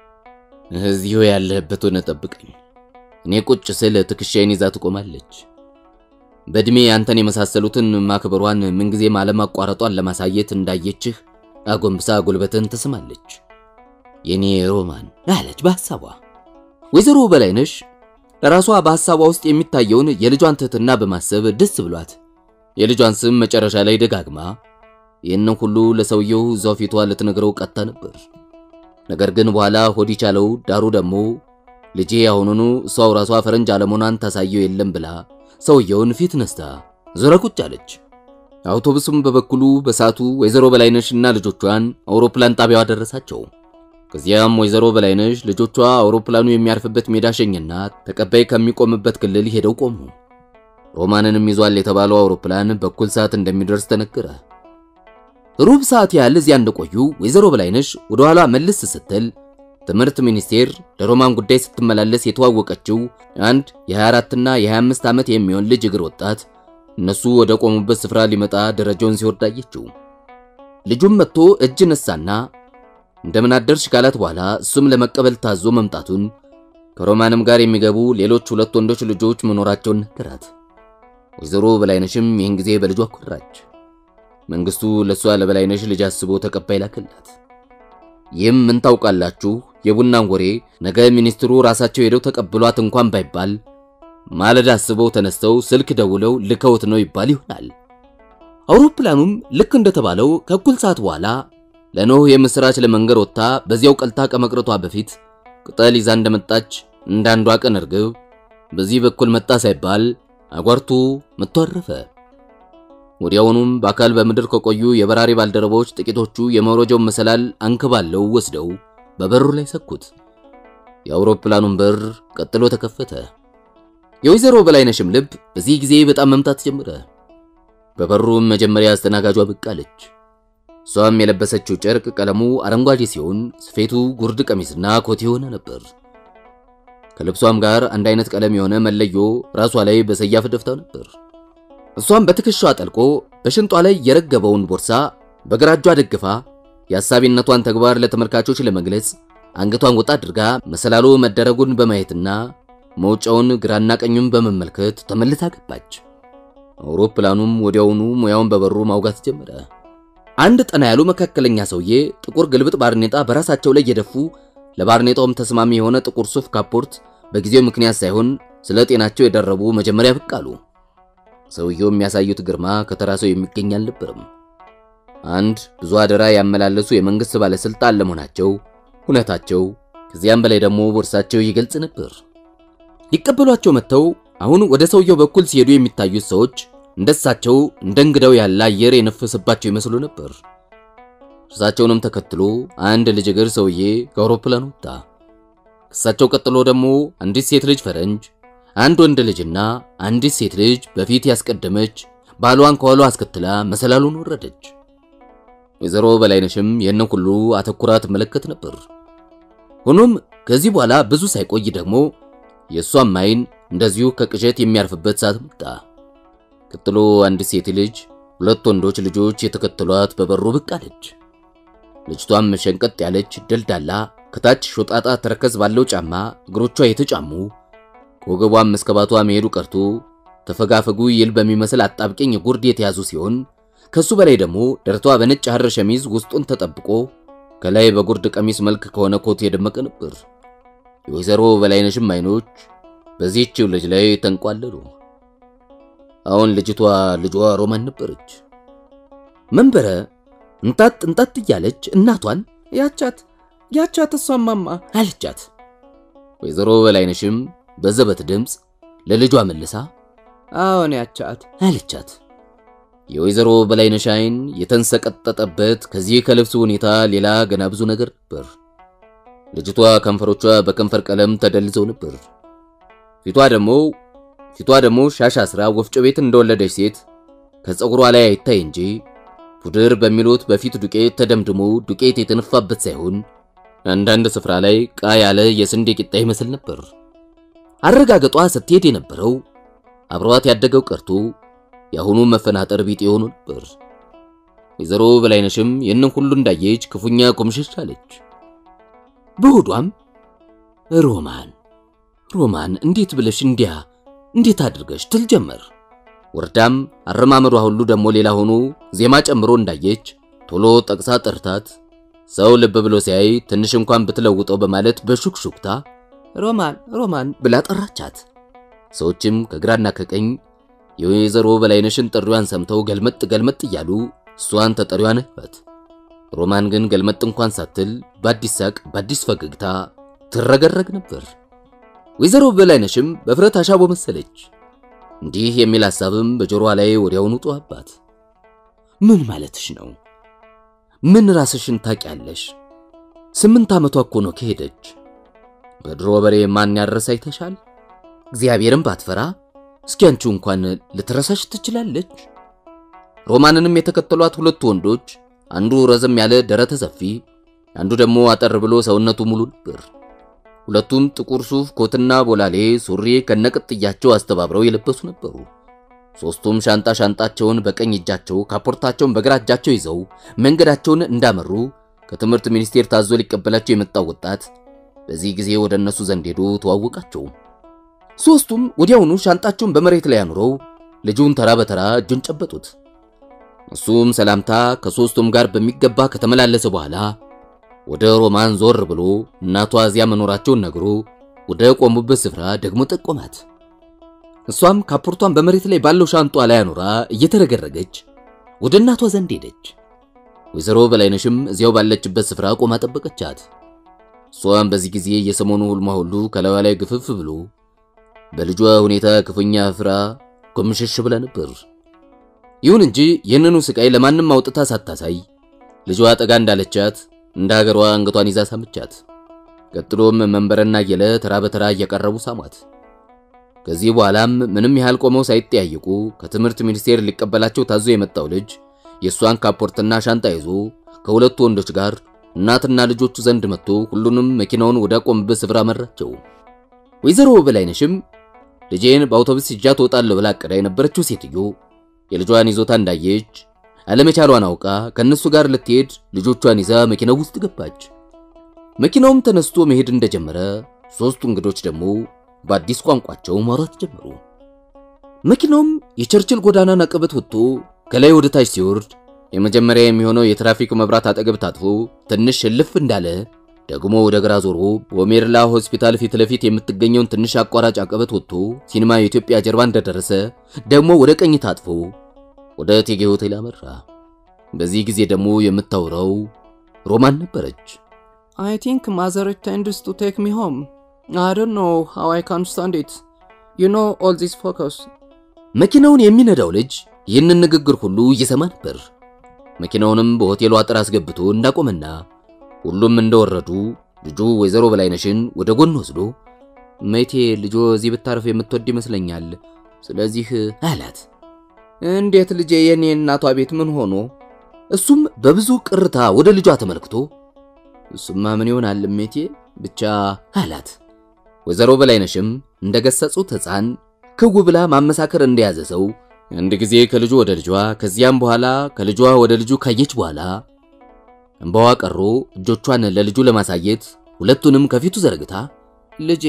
እዚሁ ያለህበት ሆነ ጠብቀኝ። እኔ ቁጭ ስል ትከሻዬን ይዛ ትቆማለች። በእድሜ አንተን የመሳሰሉትን ማክበሯን ምንጊዜም አለማቋረጧን ለማሳየት እንዳየችህ አጎንብሳ ጉልበትን ትስማለች። የኔ ሮማን አለች በሐሳቧ። ወይዘሮ በላይነሽ ለራሷ በሐሳቧ ውስጥ የሚታየውን የልጇን ትህትና በማሰብ ደስ ብሏት የልጇን ስም መጨረሻ ላይ ደጋግማ ይህንን ሁሉ ለሰውየው እዛው ፊቷ ልትነግረው ቀጣ ነበር። ነገር ግን በኋላ ሆድ ቻለው። ዳሩ ደግሞ ልጄ አሁኑኑ እሷው ራሷ ፈረንጅ አለመሆኗን ታሳየው የለም ብላ ሰውየውን ፊት ነስታ ዞረ ቁጭ አለች። አውቶቡሱም በበኩሉ በሰዓቱ ወይዘሮ በላይነሽና ልጆቿን አውሮፕላን ጣቢያዋ ደረሳቸው። ከዚያም ወይዘሮ በላይነሽ ልጆቿ አውሮፕላኑ የሚያርፍበት ሜዳ ሸኝና ተቀባይ ከሚቆምበት ክልል ሄደው ቆሙ። ሮማንንም ይዟል የተባለው አውሮፕላን በኩል ሰዓት እንደሚደርስ ተነገረ። ሩብ ሰዓት ያህል እዚያ እንደቆዩ ወይዘሮ በላይነሽ ወደ ኋላ መልስ ስትል ትምህርት ሚኒስቴር ለሮማን ጉዳይ ስትመላለስ የተዋወቀችው አንድ የ24 እና የ25 ዓመት የሚሆን ልጅ እግር ወጣት እነሱ ወደ ቆሙበት ስፍራ ሊመጣ ደረጃውን ሲወርድ አየችው። ልጁም መጥቶ እጅ ነሳና እንደምን አደርሽ ካላት በኋላ እሱም ለመቀበል ታዞ መምጣቱን ከሮማንም ጋር የሚገቡ ሌሎች ሁለት ወንዶች ልጆች መኖራቸውን ነገራት። ወይዘሮ በላይነሽም ይህን ጊዜ በልጇ ኮራች። መንግስቱ ለሷ ለበላይነሽ ልጅ አስቦ ተቀባይ ላከላት። ይህም ምን ታውቃላችሁ የቡናን ወሬ ነገ ሚኒስትሩ ራሳቸው ሄደው ተቀብሏት እንኳን ባይባል ማለዳ አስበው ተነስተው ስልክ ደውለው ልከውት ነው ይባል ይሆናል። አውሮፕላኑም ልክ እንደተባለው ከእኩል ሰዓት በኋላ ለኖህ የምስራች ለመንገር ወጥታ በዚያው ቀልታ ከመቅረቷ በፊት ቅጠል ይዛ እንደመጣች እንዳንዷ ቀን እርግብ በዚህ በኩል መጣ ሳይባል አጓርቱ መጥቶ አረፈ። ወዲያውኑም በአካል በምድር ከቆዩ የበራሪ ባልደረቦች ጥቂቶቹ የመውረጃውን መሰላል አንከባለው ወስደው በበሩ ላይ ሰኩት። የአውሮፕላኑን በር ቀጥሎ ተከፈተ። የወይዘሮ በላይነሽም ልብ በዚህ ጊዜ በጣም መምታት ጀመረ። በበሩም መጀመሪያ አስተናጋጇ ብቅ አለች። እሷም የለበሰችው ጨርቅ ቀለሙ አረንጓዴ ሲሆን ስፌቱ ጉርድ ቀሚስና ኮት የሆነ ነበር። ከልብሷም ጋር አንድ አይነት ቀለም የሆነ መለዮ ራሷ ላይ በሰያፍ ደፍታ ነበር። እሷም በትከሻዋ ጠልቆ በሽንጧ ላይ የረገበውን ቦርሳ በግራ እጇ ደግፋ የአሳቢነቷን ተግባር ለተመልካቾች ለመግለጽ አንገቷን ወጣ አድርጋ መሰላሉ መደረጉን በማየትና መውጫውን ግራና ቀኙን በመመልከት ተመልሳ ገባች። አውሮፕላኑም ወዲያውኑ ሙያውን በበሩ ማውጋት ጀመረ። አንድ ጠና ያሉ መካከለኛ ሰውዬ ጥቁር ግልብጥ ባርኔጣ በራሳቸው ላይ የደፉ ለባርኔጣውም ተስማሚ የሆነ ጥቁር ሱፍ ካፖርት በጊዜው ምክንያት ሳይሆን ስለ ጤናቸው የደረቡ መጀመሪያ ብቅ አሉ። ሰውየው የሚያሳዩት ግርማ ከተራ ሰው የሚገኝ አልነበረም። አንድ ብዙ አደራ ያመላለሱ የመንግስት ባለስልጣን ለመሆናቸው ሁነታቸው፣ ከዚያም በላይ ደግሞ ቦርሳቸው ይገልጽ ነበር። ሊቀበሏቸው መጥተው አሁን ወደ ሰውየው በኩል ሲሄዱ የሚታዩት ሰዎች እንደሳቸው እንደ እንግዳው ያለ አየር የነፈሰባቸው ይመስሉ ነበር። እርሳቸውንም ተከትሎ አንድ ልጅ እግር ሰውዬ ከአውሮፕላን ወጣ። ከእሳቸው ቀጥሎ ደግሞ አንዲት ሴት ልጅ ፈረንጅ፣ አንድ ወንድ ልጅና አንዲት ሴት ልጅ በፊት ያስቀደመች ባሏን ከኋሏ አስከትላ መሰላሉን ወረደች። ወይዘሮ በላይነሽም ይህንን ሁሉ አተኩራ ትመለከት ነበር። ሆኖም ከዚህ በኋላ ብዙ ሳይቆይ ደግሞ የእሷም አይን እንደዚሁ ከቅዠት የሚያርፍበት ሰዓት መጣ። ቀጥሎ አንድ ሴት ልጅ፣ ሁለት ወንዶች ልጆች የተከተሏት በበሩ ብቅ አለች። ልጅቷም ሸንቀጥ ያለች ደልዳላ፣ ከታች ሾጣጣ ተረከዝ ባለው ጫማ እግሮቿ የተጫሙ ከወገቧም እስከ ባቷ መሄዱ ቀርቶ ተፈጋፈጉ ይል በሚመስል አጣብቂኝ ጉርድ የተያዙ ሲሆን ከሱ በላይ ደግሞ ደረቷ በነጭ ሐር ሸሚዝ ውስጡን ተጠብቆ ከላይ በጉርድ ቀሚስ መልክ ከሆነ ኮት የደመቀ ነበር። የወይዘሮ በላይነሽም አይኖች በዚህችው ልጅ ላይ ተንቋለሉ። አሁን ልጅቷ ልጇ ሮማን ነበረች። መንበረ እንጣጥ እንጣጥ እያለች እናቷን ያቻት ያቻት እሷማማ አለቻት። ወይዘሮ በላይነሽም በዘበት ድምፅ ለልጇ መልሳ አዎን ያቻት አለቻት። የወይዘሮ በላይነሽ አይን የተንሰቀጠጠበት ከዚህ ከልብሱ ሁኔታ ሌላ ገና ብዙ ነገር ነበር። ልጅቷ ከንፈሮቿ በከንፈር ቀለም ተደልዘው ነበር። ፊቷ ደግሞ ፊቷ ደግሞ ሻሽ አስራ ወፍጮ ቤት እንደወለደች ሴት ከፀጉሯ ላይ አይታይ እንጂ ፑድር በሚሉት በፊት ዱቄት ተደምድሞ ዱቄት የተነፋበት ሳይሆን አንዳንድ ስፍራ ላይ ቃ ያለ የስንዴ ቂጣ ይመስል ነበር። አረጋገጧ ስትሄድ የነበረው አብሯት ያደገው ቀርቶ የአሁኑ መፈናጠር ቢጤ የሆኑ ነበር። ወይዘሮ በላይነሽም ይህንን ሁሉ እንዳየች ክፉኛ ቆምሸሽ አለች። በሆዷም ሮማን ሮማን እንዴት ብለሽ እንዲያ እንዴት አድርገሽ ትል ጀመር። ወርዳም አረማመዷ ሁሉ ደግሞ ሌላ ሆኖ ዜማ ጨምሮ እንዳየች ቶሎ ጠቅሳ ጠርታት ሰው ልብ ብሎ ሲያይ ትንሽ እንኳን ብትለውጠው በማለት በሹክሹክታ ሮማን ሮማን ብላ ጠራቻት። ሰዎችም ከግራና ከቀኝ የወይዘሮ በላይነሽን ጥሪዋን ሰምተው ገልመጥ ገልመጥ እያሉ እሷን ተጠሪዋ ነባት። ሮማን ግን ገልመጥ እንኳን ሳትል በአዲስ ሳቅ በአዲስ ፈገግታ ትረገረግ ነበር። ወይዘሮ በላይነሽም በፍረት አሻቦ መሰለች። እንዲህ የሚል ሐሳብም በጆሮዋ ላይ ወዲያውኑ ጮኸባት። ምን ማለትሽ ነው? ምን ራስሽን ታውቂያለሽ? ስምንት ዓመቷ እኮ ነው ከሄደች። በድሮ በሬ ማን ያረሳ ይተሻል። እግዚአብሔርን ባትፈራ እስኪ አንቺው እንኳን ልትረሳሽ ትችላለች። ሮማንንም የተከተሏት ሁለቱ ወንዶች አንዱ ረዘም ያለ ደረተ ሰፊ፣ አንዱ ደግሞ አጠር ብሎ ሰውነቱ ሙሉ ነበር። ሁለቱም ጥቁር ሱፍ ኮትና ቦላሌ ሱሪ ከነቅጥያቸው አስተባብረው የለበሱ ነበሩ። ሶስቱም ሻንጣ ሻንጣቸውን በቀኝ እጃቸው ካፖርታቸውን በግራ እጃቸው ይዘው መንገዳቸውን እንዳመሩ ከትምህርት ሚኒስቴር ታዞ ሊቀበላቸው የመጣው ወጣት በዚህ ጊዜ ወደ እነሱ ዘንድ ሄዶ ተዋወቃቸው። ሶስቱም ወዲያውኑ ሻንጣቸውን በመሬት ላይ አኑረው ልጁን ተራ በተራ እጁን ጨበጡት። እሱም ሰላምታ ከሶስቱም ጋር በሚገባ ከተመላለሰ በኋላ ወደ ሮማን ዞር ብሎ እናቷ እዚያ መኖራቸውን ነግሮ ወደ ቆሙበት ስፍራ ደግሞ ጠቆማት። እሷም ካፖርቷን በመሬት ላይ ባለው ሻንጧ ላይ አኑራ እየተረገረገች ወደ እናቷ ዘንድ ሄደች። ወይዘሮ በላይነሽም እዚያው ባለችበት ስፍራ ቆማ ጠበቀቻት። እሷም በዚህ ጊዜ የሰሞኑ ሁልሟ ሁሉ ከላዩ ላይ ግፍፍ ብሎ በልጇ ሁኔታ ክፉኛ ፍራ ኮምሸሽ ብላ ነበር። ይሁን እንጂ ይህንኑ ስቃይ ለማንም አውጥታ ሳታሳይ ልጇ ጠጋ እንዳለቻት እንደ ሀገሯ አንገቷን ይዛ ሳመቻት። ቀጥሎም መንበረና እየለ ተራ በተራ እያቀረቡ ሳሟት። ከዚህ በኋላም ምንም ያህል ቆመው ሳይጠያየቁ ከትምህርት ሚኒስቴር ሊቀበላቸው ታዞ የመጣው ልጅ የእሷን ካፖርትና ሻንጣ ይዞ ከሁለቱ ወንዶች ጋር እናትና ልጆቹ ዘንድ መጥቶ ሁሉንም መኪናውን ወዳቆምበት ስፍራ መራቸው። ወይዘሮ በላይነሽም ልጄን በአውቶቡስ ይዣ ትወጣለሁ ብላ አቅዳ የነበረችው ሴትዮ የልጇን ይዞታ እንዳየች አለመቻሏን አውቃ ከነሱ ጋር ልትሄድ ልጆቿን ይዛ መኪናው ውስጥ ገባች። መኪናውም ተነስቶ መሄድ እንደጀመረ ሶስቱ እንግዶች ደግሞ በአዲስ ቋንቋቸው ማውራት ጀመሩ። መኪናውም የቸርችል ጎዳናን አቀበት ወጥቶ ከላይ ወደ ታች ሲወርድ የመጀመሪያ የሚሆነው የትራፊክ መብራት አጠገብ ታጥፎ ትንሽ እልፍ እንዳለ ደግሞ ወደ ግራ ዞሮ በሜርላ ሆስፒታል ፊት ለፊት የምትገኘውን ትንሽ አቋራጭ አቀበት ወጥቶ ሲኒማ የኢትዮጵያ ጀርባ እንደደረሰ ደግሞ ወደ ቀኝ ታጥፎ ወደ እቴጌ ሆቴል አመራ። በዚህ ጊዜ ደግሞ የምታወራው ሮማን ነበረች። I think mother intends to take me home. I don't know how I can stand it. You know all this focus. መኪናውን የሚነዳው ልጅ ይህንን ንግግር ሁሉ እየሰማ ነበር። መኪናውንም በሆቴሉ አጥር አስገብቶ እንዳቆመና ሁሉም እንደወረዱ ልጁ ወይዘሮ በላይነሽን ወደ ጎን ወስዶ መይቴ ልጆ እዚህ ብታርፍ የምትወድ ይመስለኛል፣ ስለዚህ አላት። እንዴት ልጄ የኔ እናቷ ቤት ምን ሆኖ? እሱም በብዙ ቅርታ ወደ ልጇ ተመልክቶ እሱማ ምን ይሆናል እሜቴ ብቻ አላት። ወይዘሮ በላይነሽም እንደገሰጹት ሕፃን ክው ብላ ማመሳከር እንደያዘ ሰው አንድ ጊዜ ከልጁ ወደ ልጇ ከዚያም በኋላ ከልጇ ወደ ልጁ ካየች በኋላ እንባዋ ቀሮ እጆቿን ለልጁ ለማሳየት ሁለቱንም ከፊቱ ዘርግታ ልጄ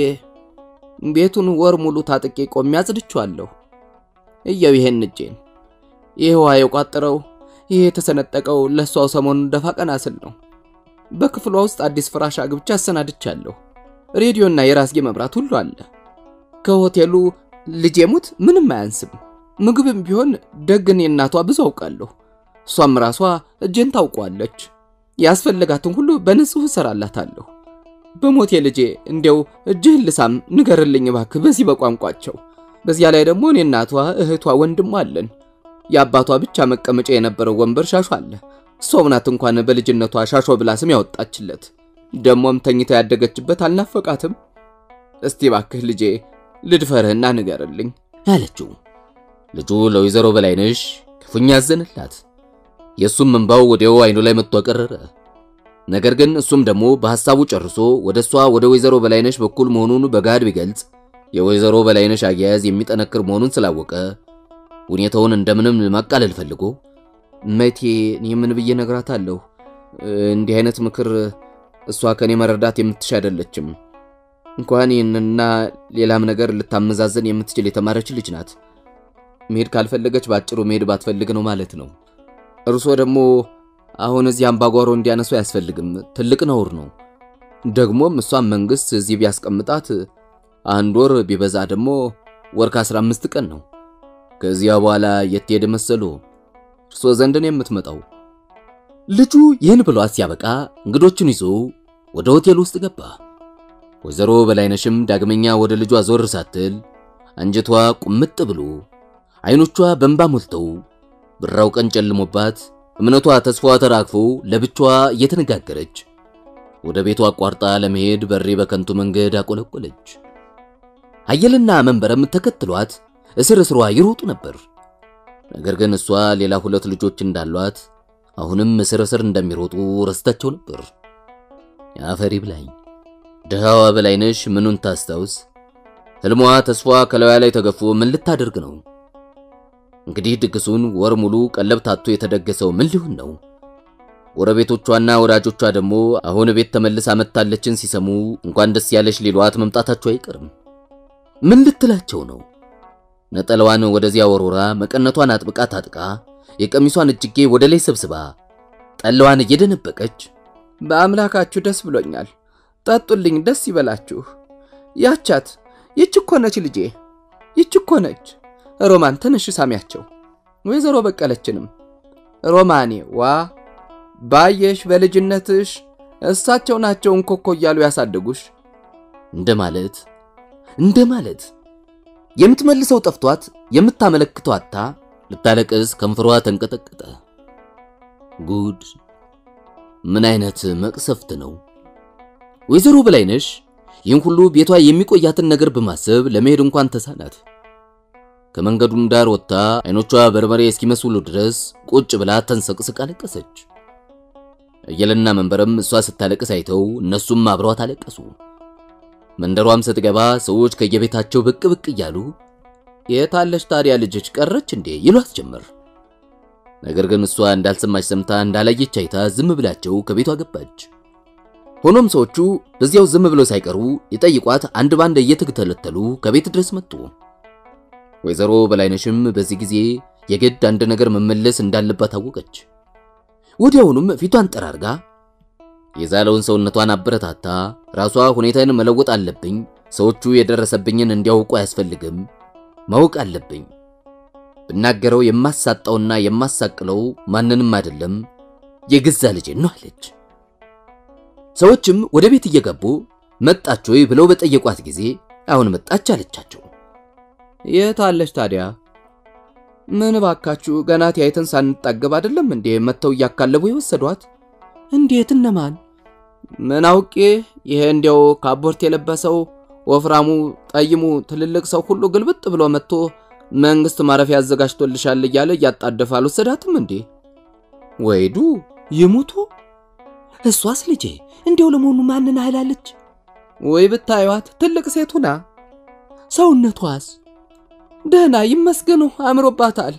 ቤቱን ወር ሙሉ ታጥቄ ቆሜ አጽድቼዋለሁ። እየው ይሄን እጄን ይህ ውሃ የቋጠረው ይሄ የተሰነጠቀው ለሷው ሰሞኑን ደፋ ቀና ስል ነው። በክፍሏ ውስጥ አዲስ ፍራሽ አግብቻ አሰናድቻለሁ። ሬዲዮና የራስጌ መብራት ሁሉ አለ። ከሆቴሉ ልጄ ሙት ምንም አያንስም። ምግብም ቢሆን ደግን የእናቷ ብዙ አውቃለሁ። እሷም ራሷ እጄን ታውቋለች። ያስፈልጋትን ሁሉ በንጹህ እሰራላታለሁ። በሞቴ ልጄ እንዲያው እጅህን ልሳም ንገርልኝ እባክህ በዚህ በቋንቋቸው። በዚያ ላይ ደግሞ እኔ እናቷ፣ እህቷ፣ ወንድሟ አለን። የአባቷ ብቻ መቀመጫ የነበረው ወንበር ሻሾ አለ። እሷው ናት እንኳን በልጅነቷ ሻሾ ብላ ስም ያወጣችለት። ደሞም ተኝታ ያደገችበት አልናፈቃትም። እስቲ እባክህ ልጄ ልድፈርህና ንገርልኝ አለችው። ልጁ ለወይዘሮ በላይነሽ ክፉኛ አዘንላት። የእሱም እንባው ወዲያው አይኑ ላይ መጥቶ ቀረረ። ነገር ግን እሱም ደግሞ በሐሳቡ ጨርሶ ወደ እሷ ወደ ወይዘሮ በላይነሽ በኩል መሆኑን በጋድ ቢገልጽ የወይዘሮ በላይነሽ አያያዝ የሚጠነክር መሆኑን ስላወቀ ሁኔታውን እንደምንም ማቃለል ፈልጎ መቴ እኔ ምን ብዬ ነግራታለሁ? እንዲህ አይነት ምክር እሷ ከኔ መረዳት የምትሽ አይደለችም። እንኳን ይህንና ሌላም ነገር ልታመዛዘን የምትችል የተማረች ልጅ ናት። መሄድ ካልፈለገች ባጭሩ መሄድ ባትፈልግ ነው ማለት ነው። እርሶ ደግሞ አሁን እዚህ አምባጓሮ እንዲያነሱ አያስፈልግም፣ ትልቅ ነውር ነው። ደግሞም እሷን መንግስት እዚህ ቢያስቀምጣት አንድ ወር ቢበዛ ደግሞ ወር ከ15 ቀን ነው። ከዚያ በኋላ የት ሄደ መሰሉ? እርሶ ዘንድ ነው የምትመጣው። ልጁ ይህን ብሏት ሲያበቃ እንግዶቹን ይዞ ወደ ሆቴል ውስጥ ገባ። ወይዘሮ በላይነሽም ዳግመኛ ወደ ልጇ ዞር ሳትል አንጀቷ ቁምጥ ብሎ አይኖቿ በእንባ ሞልተው ብራው ቀን ጨልሞባት እምነቷ ተስፋዋ ተራግፎ ለብቻዋ እየተነጋገረች ወደ ቤቷ አቋርጣ ለመሄድ በሬ በከንቱ መንገድ አቆለቆለች። አየልና መንበረም ተከትሏት እስር እስሯ ይሮጡ ነበር። ነገር ግን እሷ ሌላ ሁለት ልጆች እንዳሏት አሁንም እስር እስር እንደሚሮጡ ረስታቸው ነበር። የአፈሪ ብላኝ ድሃዋ በላይነሽ ምኑን ታስታውስ? ህልሟ ተስፋ ከላዩ ላይ ተገፎ ምን ልታደርግ ነው? እንግዲህ ድግሱን ወር ሙሉ ቀለብ ታቶ የተደገሰው ምን ሊሆን ነው? ጎረቤቶቿና ወዳጆቿ ደግሞ አሁን ቤት ተመልሳ መጥታለችን ሲሰሙ እንኳን ደስ ያለሽ ሊሏት መምጣታቸው አይቀርም። ምን ልትላቸው ነው? ነጠላዋን ወደዚያ ወሮራ መቀነቷን አጥብቃ ታጥቃ የቀሚሷን እጅጌ ወደ ላይ ሰብስባ ጠላዋን እየደነበቀች በአምላካችሁ ደስ ብሎኛል፣ ጠጡልኝ፣ ደስ ይበላችሁ። ያቻት ይች እኮ ነች ልጄ፣ ይች እኮ ነች። ሮማን ተነሽ ሳሚያቸው። ወይዘሮ በቀለችንም ሮማኔ ዋ ባየሽ በልጅነትሽ እሳቸው ናቸው እንኮኮ እያሉ ያሳደጉሽ እንደማለት እንደማለት የምትመልሰው ጠፍቷት የምታመለክተው አታ ልታለቅስ ከንፈሯ ተንቀጠቀጠ። ጉድ! ምን አይነት መቅሰፍት ነው! ወይዘሮ በላይነሽ ይህን ሁሉ ቤቷ የሚቆያትን ነገር በማሰብ ለመሄድ እንኳን ተሳናት። ከመንገዱም ዳር ወጥታ አይኖቿ በርበሬ እስኪመስሉ ድረስ ቁጭ ብላ ተንሰቅስቃ አለቀሰች። እየለና መንበረም እሷ ስታለቅስ አይተው እነሱም አብረዋት አለቀሱ። መንደሯም ስትገባ ሰዎች ከየቤታቸው ብቅ ብቅ እያሉ የታለች ታዲያ ልጅች ቀረች እንዴ ይሏት ጀመር። ነገር ግን እሷ እንዳልሰማች ሰምታ እንዳላየች አይታ ዝም ብላቸው ከቤቷ ገባች። ሆኖም ሰዎቹ በዚያው ዝም ብለው ሳይቀሩ ይጠይቋት አንድ ባንድ እየተተለተሉ ከቤት ድረስ መጡ። ወይዘሮ በላይነሽም በዚህ ጊዜ የግድ አንድ ነገር መመለስ እንዳለባት አወቀች። ወዲያውኑም ፊቷን ጠራርጋ የዛለውን ሰውነቷን አበረታታ ራሷ ሁኔታን መለወጥ አለብኝ፣ ሰዎቹ የደረሰብኝን እንዲያውቁ አያስፈልግም፣ ማወቅ አለብኝ። ብናገረው የማሳጣውና የማሳቅለው ማንንም አይደለም የገዛ ልጄን ነው አለች። ሰዎችም ወደ ቤት እየገቡ መጣች ወይ ብለው በጠየቋት ጊዜ አሁን መጣች አለቻቸው። የታለች ታዲያ? ምን ባካችሁ ገና ተያይተን ሳንጣገብ አይደለም እንዴ መተው እያካለቡ የወሰዷት? እንዴት? እነማን? ምን አውቄ። ይሄ እንዲያው ካቦርት የለበሰው ወፍራሙ ጠይሙ ትልልቅ ሰው ሁሉ ግልብጥ ብሎ መጥቶ መንግስት ማረፊያ አዘጋጅቶልሻል እያለ እያጣደፈ አልወሰዳትም እንዴ? ወይዱ ይሙቱ። እሷስ ልጄ እንዲያው ለመሆኑ ማንን አህላለች? ወይ ብታዩት ትልቅ ሴቱና ሰውነቷስ ደህና ይመስገኑ አምሮባታል።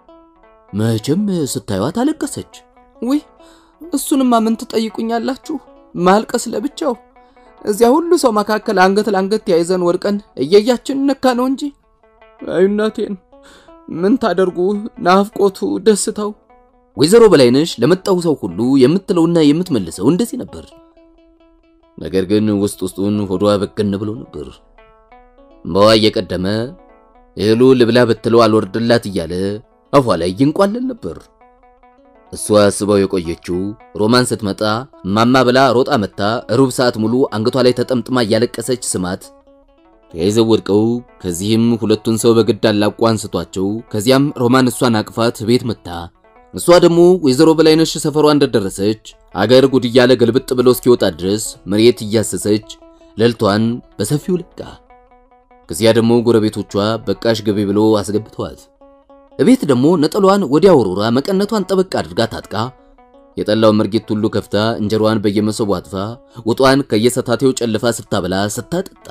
መቼም ስታዩት አለቀሰች። ውይ እሱንማ ምን ትጠይቁኛላችሁ? ማልቀስ ለብቻው እዚያ ሁሉ ሰው መካከል አንገት ለአንገት ተያይዘን ወድቀን እየያችን ነካ ነው እንጂ። አይ እናቴን ምን ታደርጉ፣ ናፍቆቱ ደስታው። ወይዘሮ በላይነሽ ለመጣው ሰው ሁሉ የምትለውና የምትመልሰው እንደዚህ ነበር። ነገር ግን ውስጥ ውስጡን ሆዷ በገን ብሎ ነበር። እምባዋ እየቀደመ እህሉ ልብላ ብትለው አልወርድላት እያለ አፏ ላይ ይንቋለል ነበር። እሷ አስበው የቆየችው ሮማን ስትመጣ ማማ ብላ ሮጣ መታ ሩብ ሰዓት ሙሉ አንገቷ ላይ ተጠምጥማ እያለቀሰች ስማት ተያይዘው ወድቀው ከዚህም ሁለቱን ሰው በግድ አላቋ አንስቷቸው ከዚያም ሮማን እሷን አቅፋት ቤት መታ እሷ ደግሞ ወይዘሮ በላይነሽ ሰፈሯ እንደደረሰች አገር ጉድ እያለ ገልብጥ ብሎ እስኪወጣ ድረስ መሬት እያሰሰች ሌልቷን በሰፊው ለቃ። ከዚያ ደግሞ ጎረቤቶቿ በቃሽ ገቢ ብሎ አስገብተዋት እቤት ደግሞ ነጠሏን ወዲያ ወሮራ መቀነቷን ጠበቅ አድርጋ ታጥቃ የጠላው መርጌት ሁሉ ከፍታ እንጀሯን በየመሰቡ አጥፋ ወጧን ከየሰታቴው ጨልፋ ስታበላ ስታጠጣ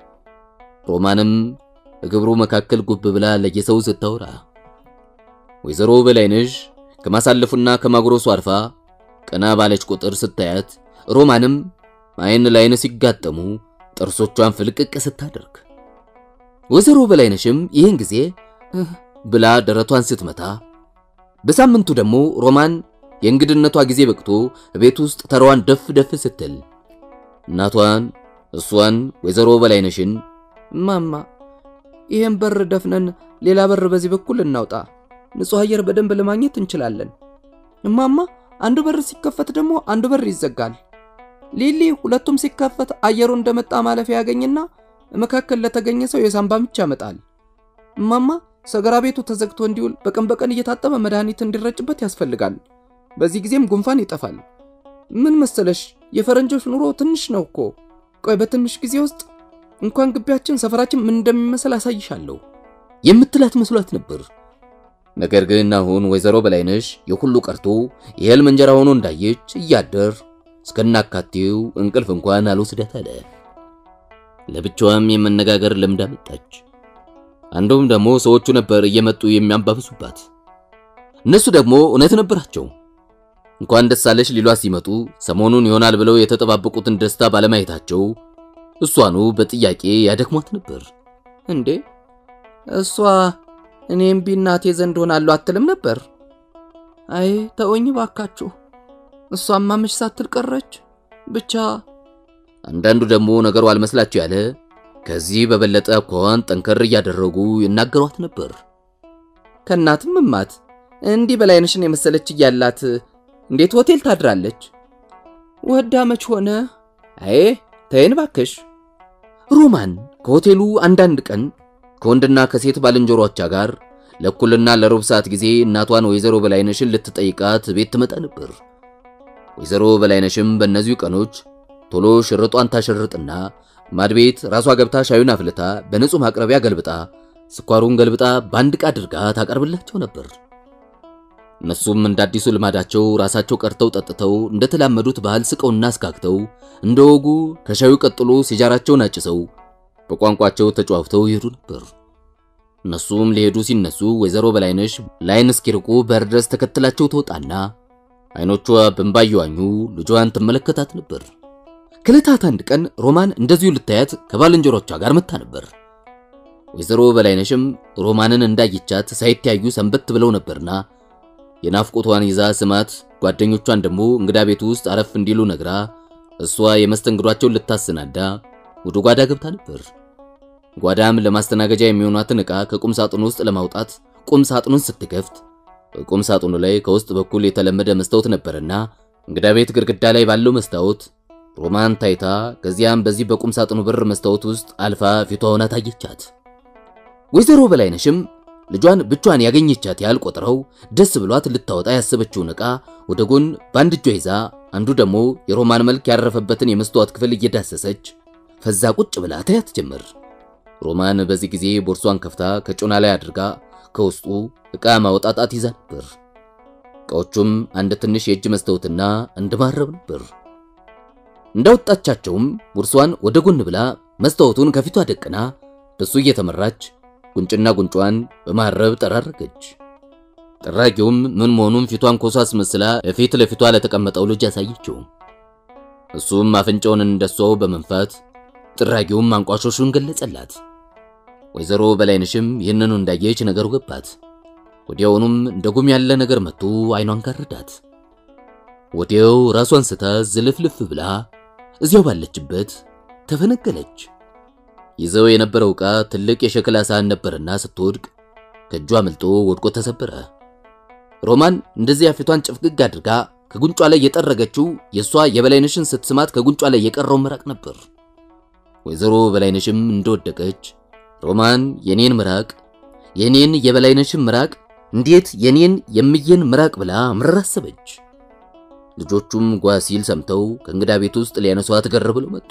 ሮማንም እግብሩ መካከል ጉብ ብላ ለየሰው ስታወራ ወይዘሮ በላይነሽ ከማሳለፉና ከማጉረሱ አልፋ ቀና ባለች ቁጥር ስታያት ሮማንም አይን ላይን ሲጋጠሙ ጥርሶቿን ፍልቅቅ ስታደርግ ወይዘሮ በላይነሽም ይህን ጊዜ ብላ ደረቷን ስትመታ በሳምንቱ ደግሞ ሮማን የእንግድነቷ ጊዜ በቅቶ ቤት ውስጥ ተራዋን ደፍ ደፍ ስትል እናቷን እሷን ወይዘሮ በላይነሽን ማማ ይህን በር ደፍነን ሌላ በር በዚህ በኩል እናውጣ፣ ንጹሕ አየር በደንብ ለማግኘት እንችላለን። እማማ አንዱ በር ሲከፈት ደግሞ አንዱ በር ይዘጋል። ሊሊ ሁለቱም ሲከፈት አየሩ እንደመጣ ማለፊያ ያገኝና መካከል ለተገኘ ሰው የሳምባ ምች ያመጣል። እማማ ሰገራ ቤቱ ተዘግቶ እንዲውል በቀን በቀን እየታጠበ መድኃኒት እንዲረጭበት ያስፈልጋል። በዚህ ጊዜም ጉንፋን ይጠፋል። ምን መሰለሽ የፈረንጆች ኑሮ ትንሽ ነው እኮ። ቆይ በትንሽ ጊዜ ውስጥ እንኳን ግቢያችን፣ ሰፈራችን ምን እንደሚመስል አሳይሻለሁ የምትላት መስሏት ነበር። ነገር ግን አሁን ወይዘሮ በላይነሽ የሁሉ ቀርቶ የህልም እንጀራ ሆኖ እንዳየች እያደር እስከናካቴው እንቅልፍ እንኳን አልወስዳት አለ። ለብቻዋም የመነጋገር ልምድ አመጣች። አንዱም ደግሞ ሰዎቹ ነበር እየመጡ የሚያንባብሱባት። እነሱ ደግሞ እውነት ነበራቸው። እንኳን ደስ አለሽ ሊሏት ሲመጡ ሰሞኑን ይሆናል ብለው የተጠባበቁትን ደስታ ባለማየታቸው እሷኑ በጥያቄ ያደክሟት ነበር። እንዴ እሷ እኔም ቢናቴ ዘንድ ሆናለሁ አትልም ነበር? አይ ተወኝ ባካችሁ፣ እሷማ መች ሳትል ቀረች። ብቻ አንዳንዱ ደግሞ ነገሩ አልመስላቸው ያለ ከዚህ በበለጠ አኳኋን ጠንከር እያደረጉ ይናገሯት ነበር። ከእናትም እማት እንዲህ በላይነሽን የመሰለች እያላት እንዴት ሆቴል ታድራለች? ወዳ መች ሆነ? አይ ተይን ባክሽ። ሮማን ከሆቴሉ አንዳንድ ቀን ከወንድና ከሴት ባልንጀሮቿ ጋር ለእኩልና ለሩብ ሰዓት ጊዜ እናቷን ወይዘሮ በላይነሽን ልትጠይቃት ቤት ትመጣ ነበር። ወይዘሮ በላይነሽም በእነዚሁ ቀኖች ቶሎ ሽርጧን ታሸርጥና ማድቤት ራሷ ገብታ ሻዩን አፍልታ በንጹህ ማቅረቢያ ገልብጣ ስኳሩን ገልብጣ በአንድ ዕቃ አድርጋ ታቀርብላቸው ነበር። እነሱም እንደ አዲሱ ልማዳቸው ራሳቸው ቀርተው ጠጥተው እንደተላመዱት ባህል ስቀውና አስካክተው እንደ ወጉ ከሻዩ ቀጥሎ ሲጃራቸውን አጭሰው በቋንቋቸው ተጨዋውተው ይሄዱ ነበር። እነሱም ሊሄዱ ሲነሱ ወይዘሮ በላይነሽ ላይን እስኪርቁ በር ድረስ ተከትላቸው ትወጣና አይኖቿ በእንባ እየዋኙ ልጇን ትመለከታት ነበር። ከዕለታት አንድ ቀን ሮማን እንደዚሁ ልታያት ከባልንጀሮቿ ጋር መታ ነበር። ወይዘሮ በላይነሽም ሮማንን እንዳየቻት ሳይተያዩ ሰንበት ብለው ነበርና የናፍቆቷን ይዛ ስማት ጓደኞቿን ደግሞ እንግዳ ቤቱ ውስጥ አረፍ እንዲሉ ነግራ እሷ የመስተንግዷቸውን ልታሰናዳ ወደ ጓዳ ገብታ ነበር። ጓዳም ለማስተናገጃ የሚሆኗትን ዕቃ ከቁም ሳጥኑ ውስጥ ለማውጣት ቁም ሳጥኑን ስትከፍት ቁም ሳጥኑ ላይ ከውስጥ በኩል የተለመደ መስታወት ነበርና እንግዳ ቤት ግድግዳ ላይ ባለው መስታወት ሮማን ታይታ ከዚያም በዚህ በቁም ሳጥኑ በር መስታወት ውስጥ አልፋ ፊቷ ሆና ታየቻት። ወይዘሮ በላይነሽም ልጇን ብቻዋን ያገኘቻት ያህል ቆጥረው ደስ ብሏት ልታወጣ ያሰበችውን ዕቃ ወደ ጎን በአንድ እጇ ይዛ አንዱ ደግሞ የሮማን መልክ ያረፈበትን የመስታወት ክፍል እየዳሰሰች ፈዛ ቁጭ ብላ ታያት ጀመር። ሮማን በዚህ ጊዜ ቦርሷን ከፍታ ከጮና ላይ አድርጋ ከውስጡ ዕቃ ማውጣጣት ይዛ ነበር። ዕቃዎቹም አንድ ትንሽ የእጅ መስታወትና አንድ ማረብ ነበር። እንዳወጣቻቸውም ቦርሷን ወደ ጎን ብላ መስታወቱን ከፊቷ ደቅና በሱ እየተመራች ጉንጭና ጉንጯን በማረብ ጠራረገች። ጠራጊውም ምን መሆኑን ፊቷን ኮሳ አስመስላ ፊት ለፊቷ ለተቀመጠው ልጅ ያሳየችው። እሱም አፍንጫውን እንደሷው በመንፋት ጥራጊውም አንቋሾሹን ገለጸላት። ወይዘሮ በላይነሽም ይህንኑ እንዳየች ነገሩ ገባት። ወዲያውኑም እንደ ጉም ያለ ነገር መጥቶ አይኗን ጋረዳት። ወዲያው ራሷን ስታ ዝልፍልፍ ብላ እዚያው ባለችበት ተፈነገለች። ይዘው የነበረው ዕቃ ትልቅ የሸክላ ሳህን ነበርና ስትወድቅ ከእጇ አምልጦ ወድቆ ተሰበረ። ሮማን እንደዚያ ፊቷን ጭፍግግ አድርጋ ከጉንጯ ላይ የጠረገችው የእሷ የበላይነሽን ስትስማት ከጉንጯ ላይ የቀረው ምራቅ ነበር። ወይዘሮ በላይነሽም እንደወደቀች ሮማን የኔን ምራቅ የኔን የበላይነሽን ምራቅ እንዴት የኔን የምየን ምራቅ ብላ ምርር አሰበች። ልጆቹም ጓ ሲል ሰምተው ከእንግዳ ቤት ውስጥ ሊያነሷት ገር ብለው መጡ።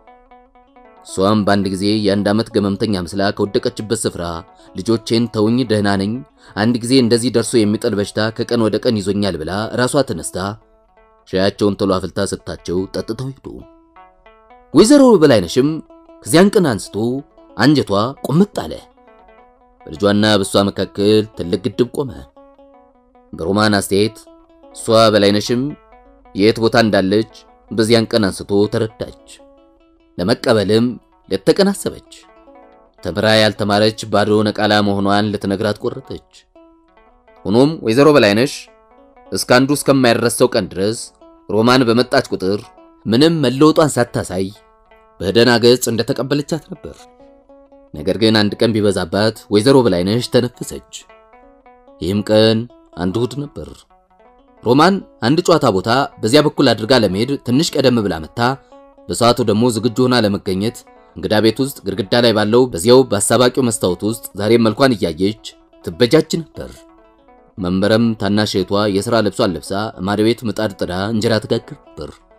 እሷም በአንድ ጊዜ የአንድ ዓመት ገመምተኛ መስላ ከወደቀችበት ስፍራ ልጆቼን ተውኝ፣ ደህና ነኝ፣ አንድ ጊዜ እንደዚህ ደርሶ የሚጥል በሽታ ከቀን ወደ ቀን ይዞኛል ብላ ራሷ ተነስታ ሻያቸውን ቶሎ አፍልታ ሰጥታቸው ጠጥተው ሄዱ። ወይዘሮ በላይነሽም ከዚያን ቀን አንስቶ አንጀቷ ቁምጥ አለ። በልጇና በእሷ መካከል ትልቅ ግድብ ቆመ። በሮማን አስተያየት እሷ በላይነሽም የት ቦታ እንዳለች በዚያን ቀን አንስቶ ተረዳች። ለመቀበልም ልትቀን አሰበች። ተምራ ያልተማረች ባዶ ነቃላ መሆኗን ልትነግራት ቆረጠች። ሆኖም ወይዘሮ በላይነሽ እስከ አንዱ እስከማይረሰው ቀን ድረስ ሮማን በመጣች ቁጥር ምንም መለወጧን ሳታሳይ በደህና ገጽ እንደተቀበለቻት ነበር። ነገር ግን አንድ ቀን ቢበዛባት ወይዘሮ በላይነሽ ተነፈሰች። ይህም ቀን አንድ እሑድ ነበር። ሮማን አንድ ጨዋታ ቦታ በዚያ በኩል አድርጋ ለመሄድ ትንሽ ቀደም ብላ መታ በሰዓቱ ደግሞ ዝግጁ ሆና ለመገኘት እንግዳ ቤት ውስጥ ግድግዳ ላይ ባለው በዚያው በአሳባቂው መስታወት ውስጥ ዛሬም መልኳን እያየች ትበጃጅ ነበር። መንበረም ታናሽ እህቷ የሥራ ልብሷን ለብሳ ማድ ቤት ምጣድ ጥዳ እንጀራ ትጋግር ነበር።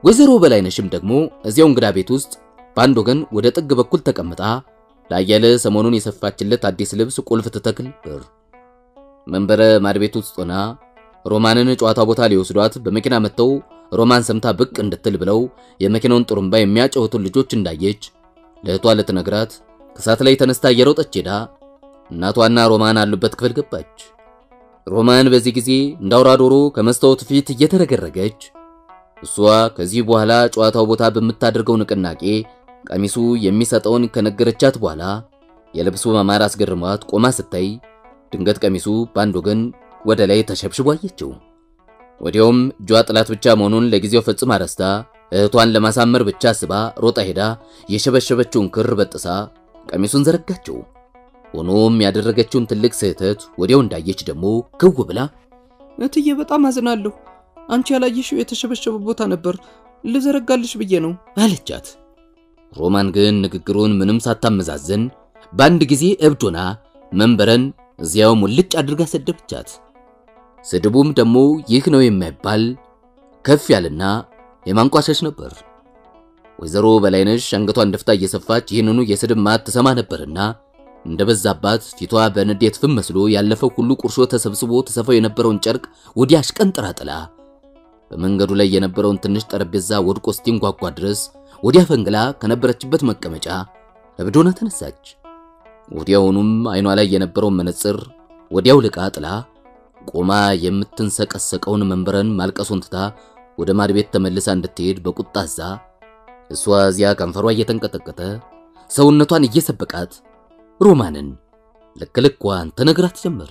ወይዘሮ በላይነሽም ደግሞ እዚያው እንግዳ ቤት ውስጥ በአንድ ወገን ወደ ጥግ በኩል ተቀምጣ ላያለ ሰሞኑን የሰፋችለት አዲስ ልብስ ቁልፍ ትተክል ነበር። መንበረ ማድቤት ውስጥ ሆና ሮማንን ጨዋታ ቦታ ሊወስዷት በመኪና መጥተው ሮማን ሰምታ ብቅ እንድትል ብለው የመኪናውን ጥሩምባ የሚያጨውቱን ልጆች እንዳየች ለእህቷ ልትነግራት ከሳት ላይ ተነስታ እየሮጠች ሄዳ እናቷና ሮማን አሉበት ክፍል ገባች። ሮማን በዚህ ጊዜ እንዳውራ ዶሮ ከመስታወት ፊት እየተረገረገች እሷ ከዚህ በኋላ ጨዋታው ቦታ በምታደርገው ንቅናቄ ቀሚሱ የሚሰጠውን ከነገረቻት በኋላ የልብሱ ማማር አስገርሟት ቆማ ስታይ ድንገት ቀሚሱ በአንድ ወገን ወደ ላይ ተሸብሽቦ አየችው። ወዲያውም እጇ ጥላት ብቻ መሆኑን ለጊዜው ፈጽማ ረስታ እህቷን ለማሳመር ብቻ አስባ ሮጣ ሄዳ የሸበሸበችውን ክር በጥሳ ቀሚሱን ዘረጋችው። ሆኖም ያደረገችውን ትልቅ ስህተት ወዲያው እንዳየች ደግሞ ክው ብላ እትዬ በጣም አዝናለሁ። አንቺ ያላየሽው የተሸበሸበ ቦታ ነበር፣ ልዘረጋልሽ ብዬ ነው አለቻት። ሮማን ግን ንግግሩን ምንም ሳታመዛዝን በአንድ ጊዜ እብዶና መንበረን እዚያው ሙልጭ አድርጋ ሰደበቻት። ስድቡም ደግሞ ይህ ነው የማይባል ከፍ ያለና የማንቋሸሽ ነበር። ወይዘሮ በላይነሽ አንገቷን ደፍታ እየሰፋች ይህንኑ የስድብ ማት ትሰማ ነበርና እንደበዛባት ፊቷ በንዴት ፍም መስሎ ያለፈው ሁሉ ቁርሾ ተሰብስቦ ተሰፋው የነበረውን ጨርቅ ወዲያ አሽቀንጥራ ጥላ በመንገዱ ላይ የነበረውን ትንሽ ጠረጴዛ ወድቆ እስቲንጓጓ ድረስ ወዲያ ፈንግላ ከነበረችበት መቀመጫ እብዶና ተነሳች። ወዲያውኑም አይኗ ላይ የነበረውን መነጽር ወዲያው ልቃ ጥላ ቆማ የምትንሰቀሰቀውን መንበረን ማልቀሱን ትታ ወደ ማድቤት ተመልሳ እንድትሄድ በቁጣ አዛ እሷ እዚያ ከንፈሯ እየተንቀጠቀጠ ሰውነቷን እየሰበቃት ሮማንን ልክ ልኳን ተነግራት ጀመር።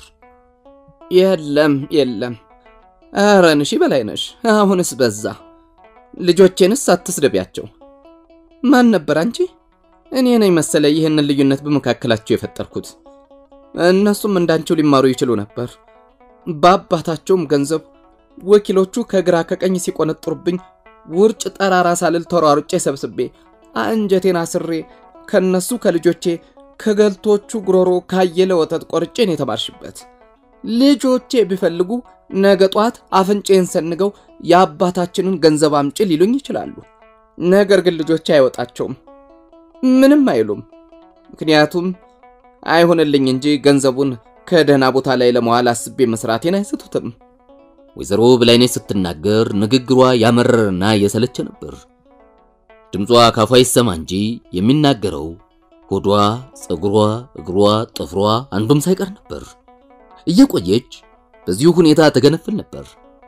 የለም የለም፣ ኧረ ንሺ በላይነሽ፣ አሁንስ በዛ። ልጆቼንስ አትስደቢያቸው። ማን ነበር አንቺ? እኔ ነኝ መሰለ ይህንን ልዩነት በመካከላቸው የፈጠርኩት። እነሱም እንዳንቺው ሊማሩ ይችሉ ነበር። በአባታቸውም ገንዘብ ወኪሎቹ ከግራ ከቀኝ ሲቆነጥሩብኝ ውርጭ ጠራራ ሳልል ተሯሩጬ ሰብስቤ አንጀቴን አስሬ ከነሱ ከልጆቼ ከገልቶቹ ጉሮሮ ካየለ ወተት ቆርጬን የተማርሽበት ልጆቼ ቢፈልጉ ነገ ጧት አፍንጬን ሰንገው የአባታችንን ገንዘብ አምጪ ሊሉኝ ይችላሉ። ነገር ግን ልጆቼ አይወጣቸውም፣ ምንም አይሉም። ምክንያቱም አይሆንልኝ እንጂ ገንዘቡን ከደህና ቦታ ላይ ለመዋል አስቤ መስራቴን አይስቱትም። ወይዘሮ በላይነሽ ስትናገር ንግግሯ ያመረረና የሰለቸ ነበር። ድምጿ ካፏ ይሰማ እንጂ የሚናገረው ሆዷ፣ ፀጉሯ፣ እግሯ፣ ጥፍሯ አንዱም ሳይቀር ነበር። እየቆየች በዚሁ ሁኔታ ተገነፍል ነበር።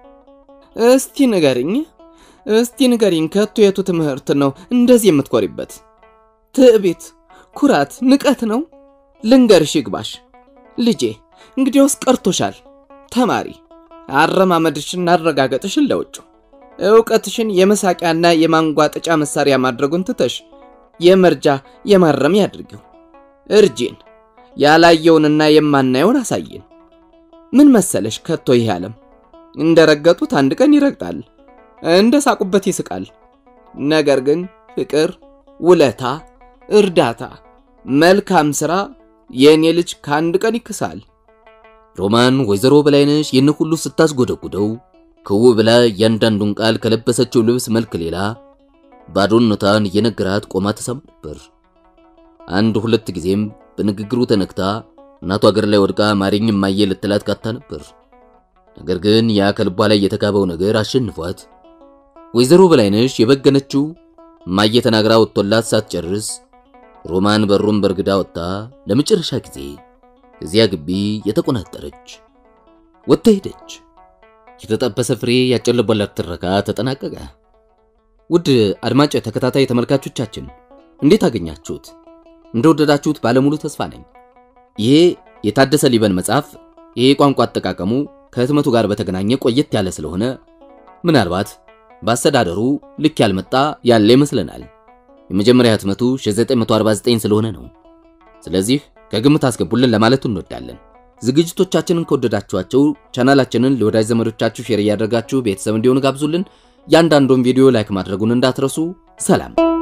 እስቲ ንገሪኝ፣ እስቲ ንገሪኝ፣ ከቶ የቱ ትምህርት ነው እንደዚህ የምትኮሪበት? ትዕቢት፣ ኩራት፣ ንቀት ነው? ልንገርሽ ይግባሽ ልጄ፣ እንግዲያውስ ቀርቶሻል። ተማሪ፣ አረማመድሽን አረጋገጥሽን ለውጭ ዕውቀትሽን የመሳቂያና የማንጓጠጫ መሳሪያ ማድረጉን ትተሽ የመርጃ የማረሚያ አድርጊው። እርጂን፣ ያላየውንና የማናየውን አሳየን። ምን መሰለሽ ከቶ ይህ ዓለም እንደረገጡት አንድ ቀን ይረግጣል፣ እንደ ሳቁበት ይስቃል። ነገር ግን ፍቅር፣ ውለታ፣ እርዳታ፣ መልካም ሥራ የእኔ ልጅ ከአንድ ቀን ይክሳል። ሮማን ወይዘሮ በላይነሽ ይህን ሁሉ ስታስጎደጉደው ክው ብላ እያንዳንዱን ቃል ከለበሰችው ልብስ መልክ ሌላ ባዶነቷን እየነገራት ቆማ ተሰማ ነበር። አንድ ሁለት ጊዜም በንግግሩ ተነክታ እናቷ እግር ላይ ወድቃ ማሪኝ እማዬ ልትላት ካታ ነበር። ነገር ግን ያ ከልቧ ላይ የተጋባው ነገር አሸንፏት ወይዘሮ በላይነሽ የበገነችው እማዬ ተናግራ ወጥቶላት ሳትጨርስ ሮማን በሩን በርግዳ ወጥታ ለመጨረሻ ጊዜ እዚያ ግቢ የተቆናጠረች ወጥታ ሄደች። የተጠበሰ ፍሬ ያጨለበላት ትረካ ተጠናቀቀ። ውድ አድማጭ ተከታታይ ተመልካቾቻችን እንዴት አገኛችሁት? እንደወደዳችሁት ባለሙሉ ተስፋ ነኝ። ይሄ የታደሰ ሊበን መጽሐፍ ይሄ ቋንቋ አጠቃቀሙ ከህትመቱ ጋር በተገናኘ ቆየት ያለ ስለሆነ ምናልባት በአስተዳደሩ ልክ ያልመጣ ያለ ይመስለናል። የመጀመሪያ ህትመቱ 1949 ስለሆነ ነው። ስለዚህ ከግምት አስገቡልን ለማለት እንወዳለን። ዝግጅቶቻችንን ከወደዳችኋቸው ቻናላችንን ለወዳጅ ዘመዶቻችሁ ሼር እያደረጋችሁ ቤተሰብ እንዲሆኑ ጋብዙልን። ያንዳንዱን ቪዲዮ ላይክ ማድረጉን እንዳትረሱ። ሰላም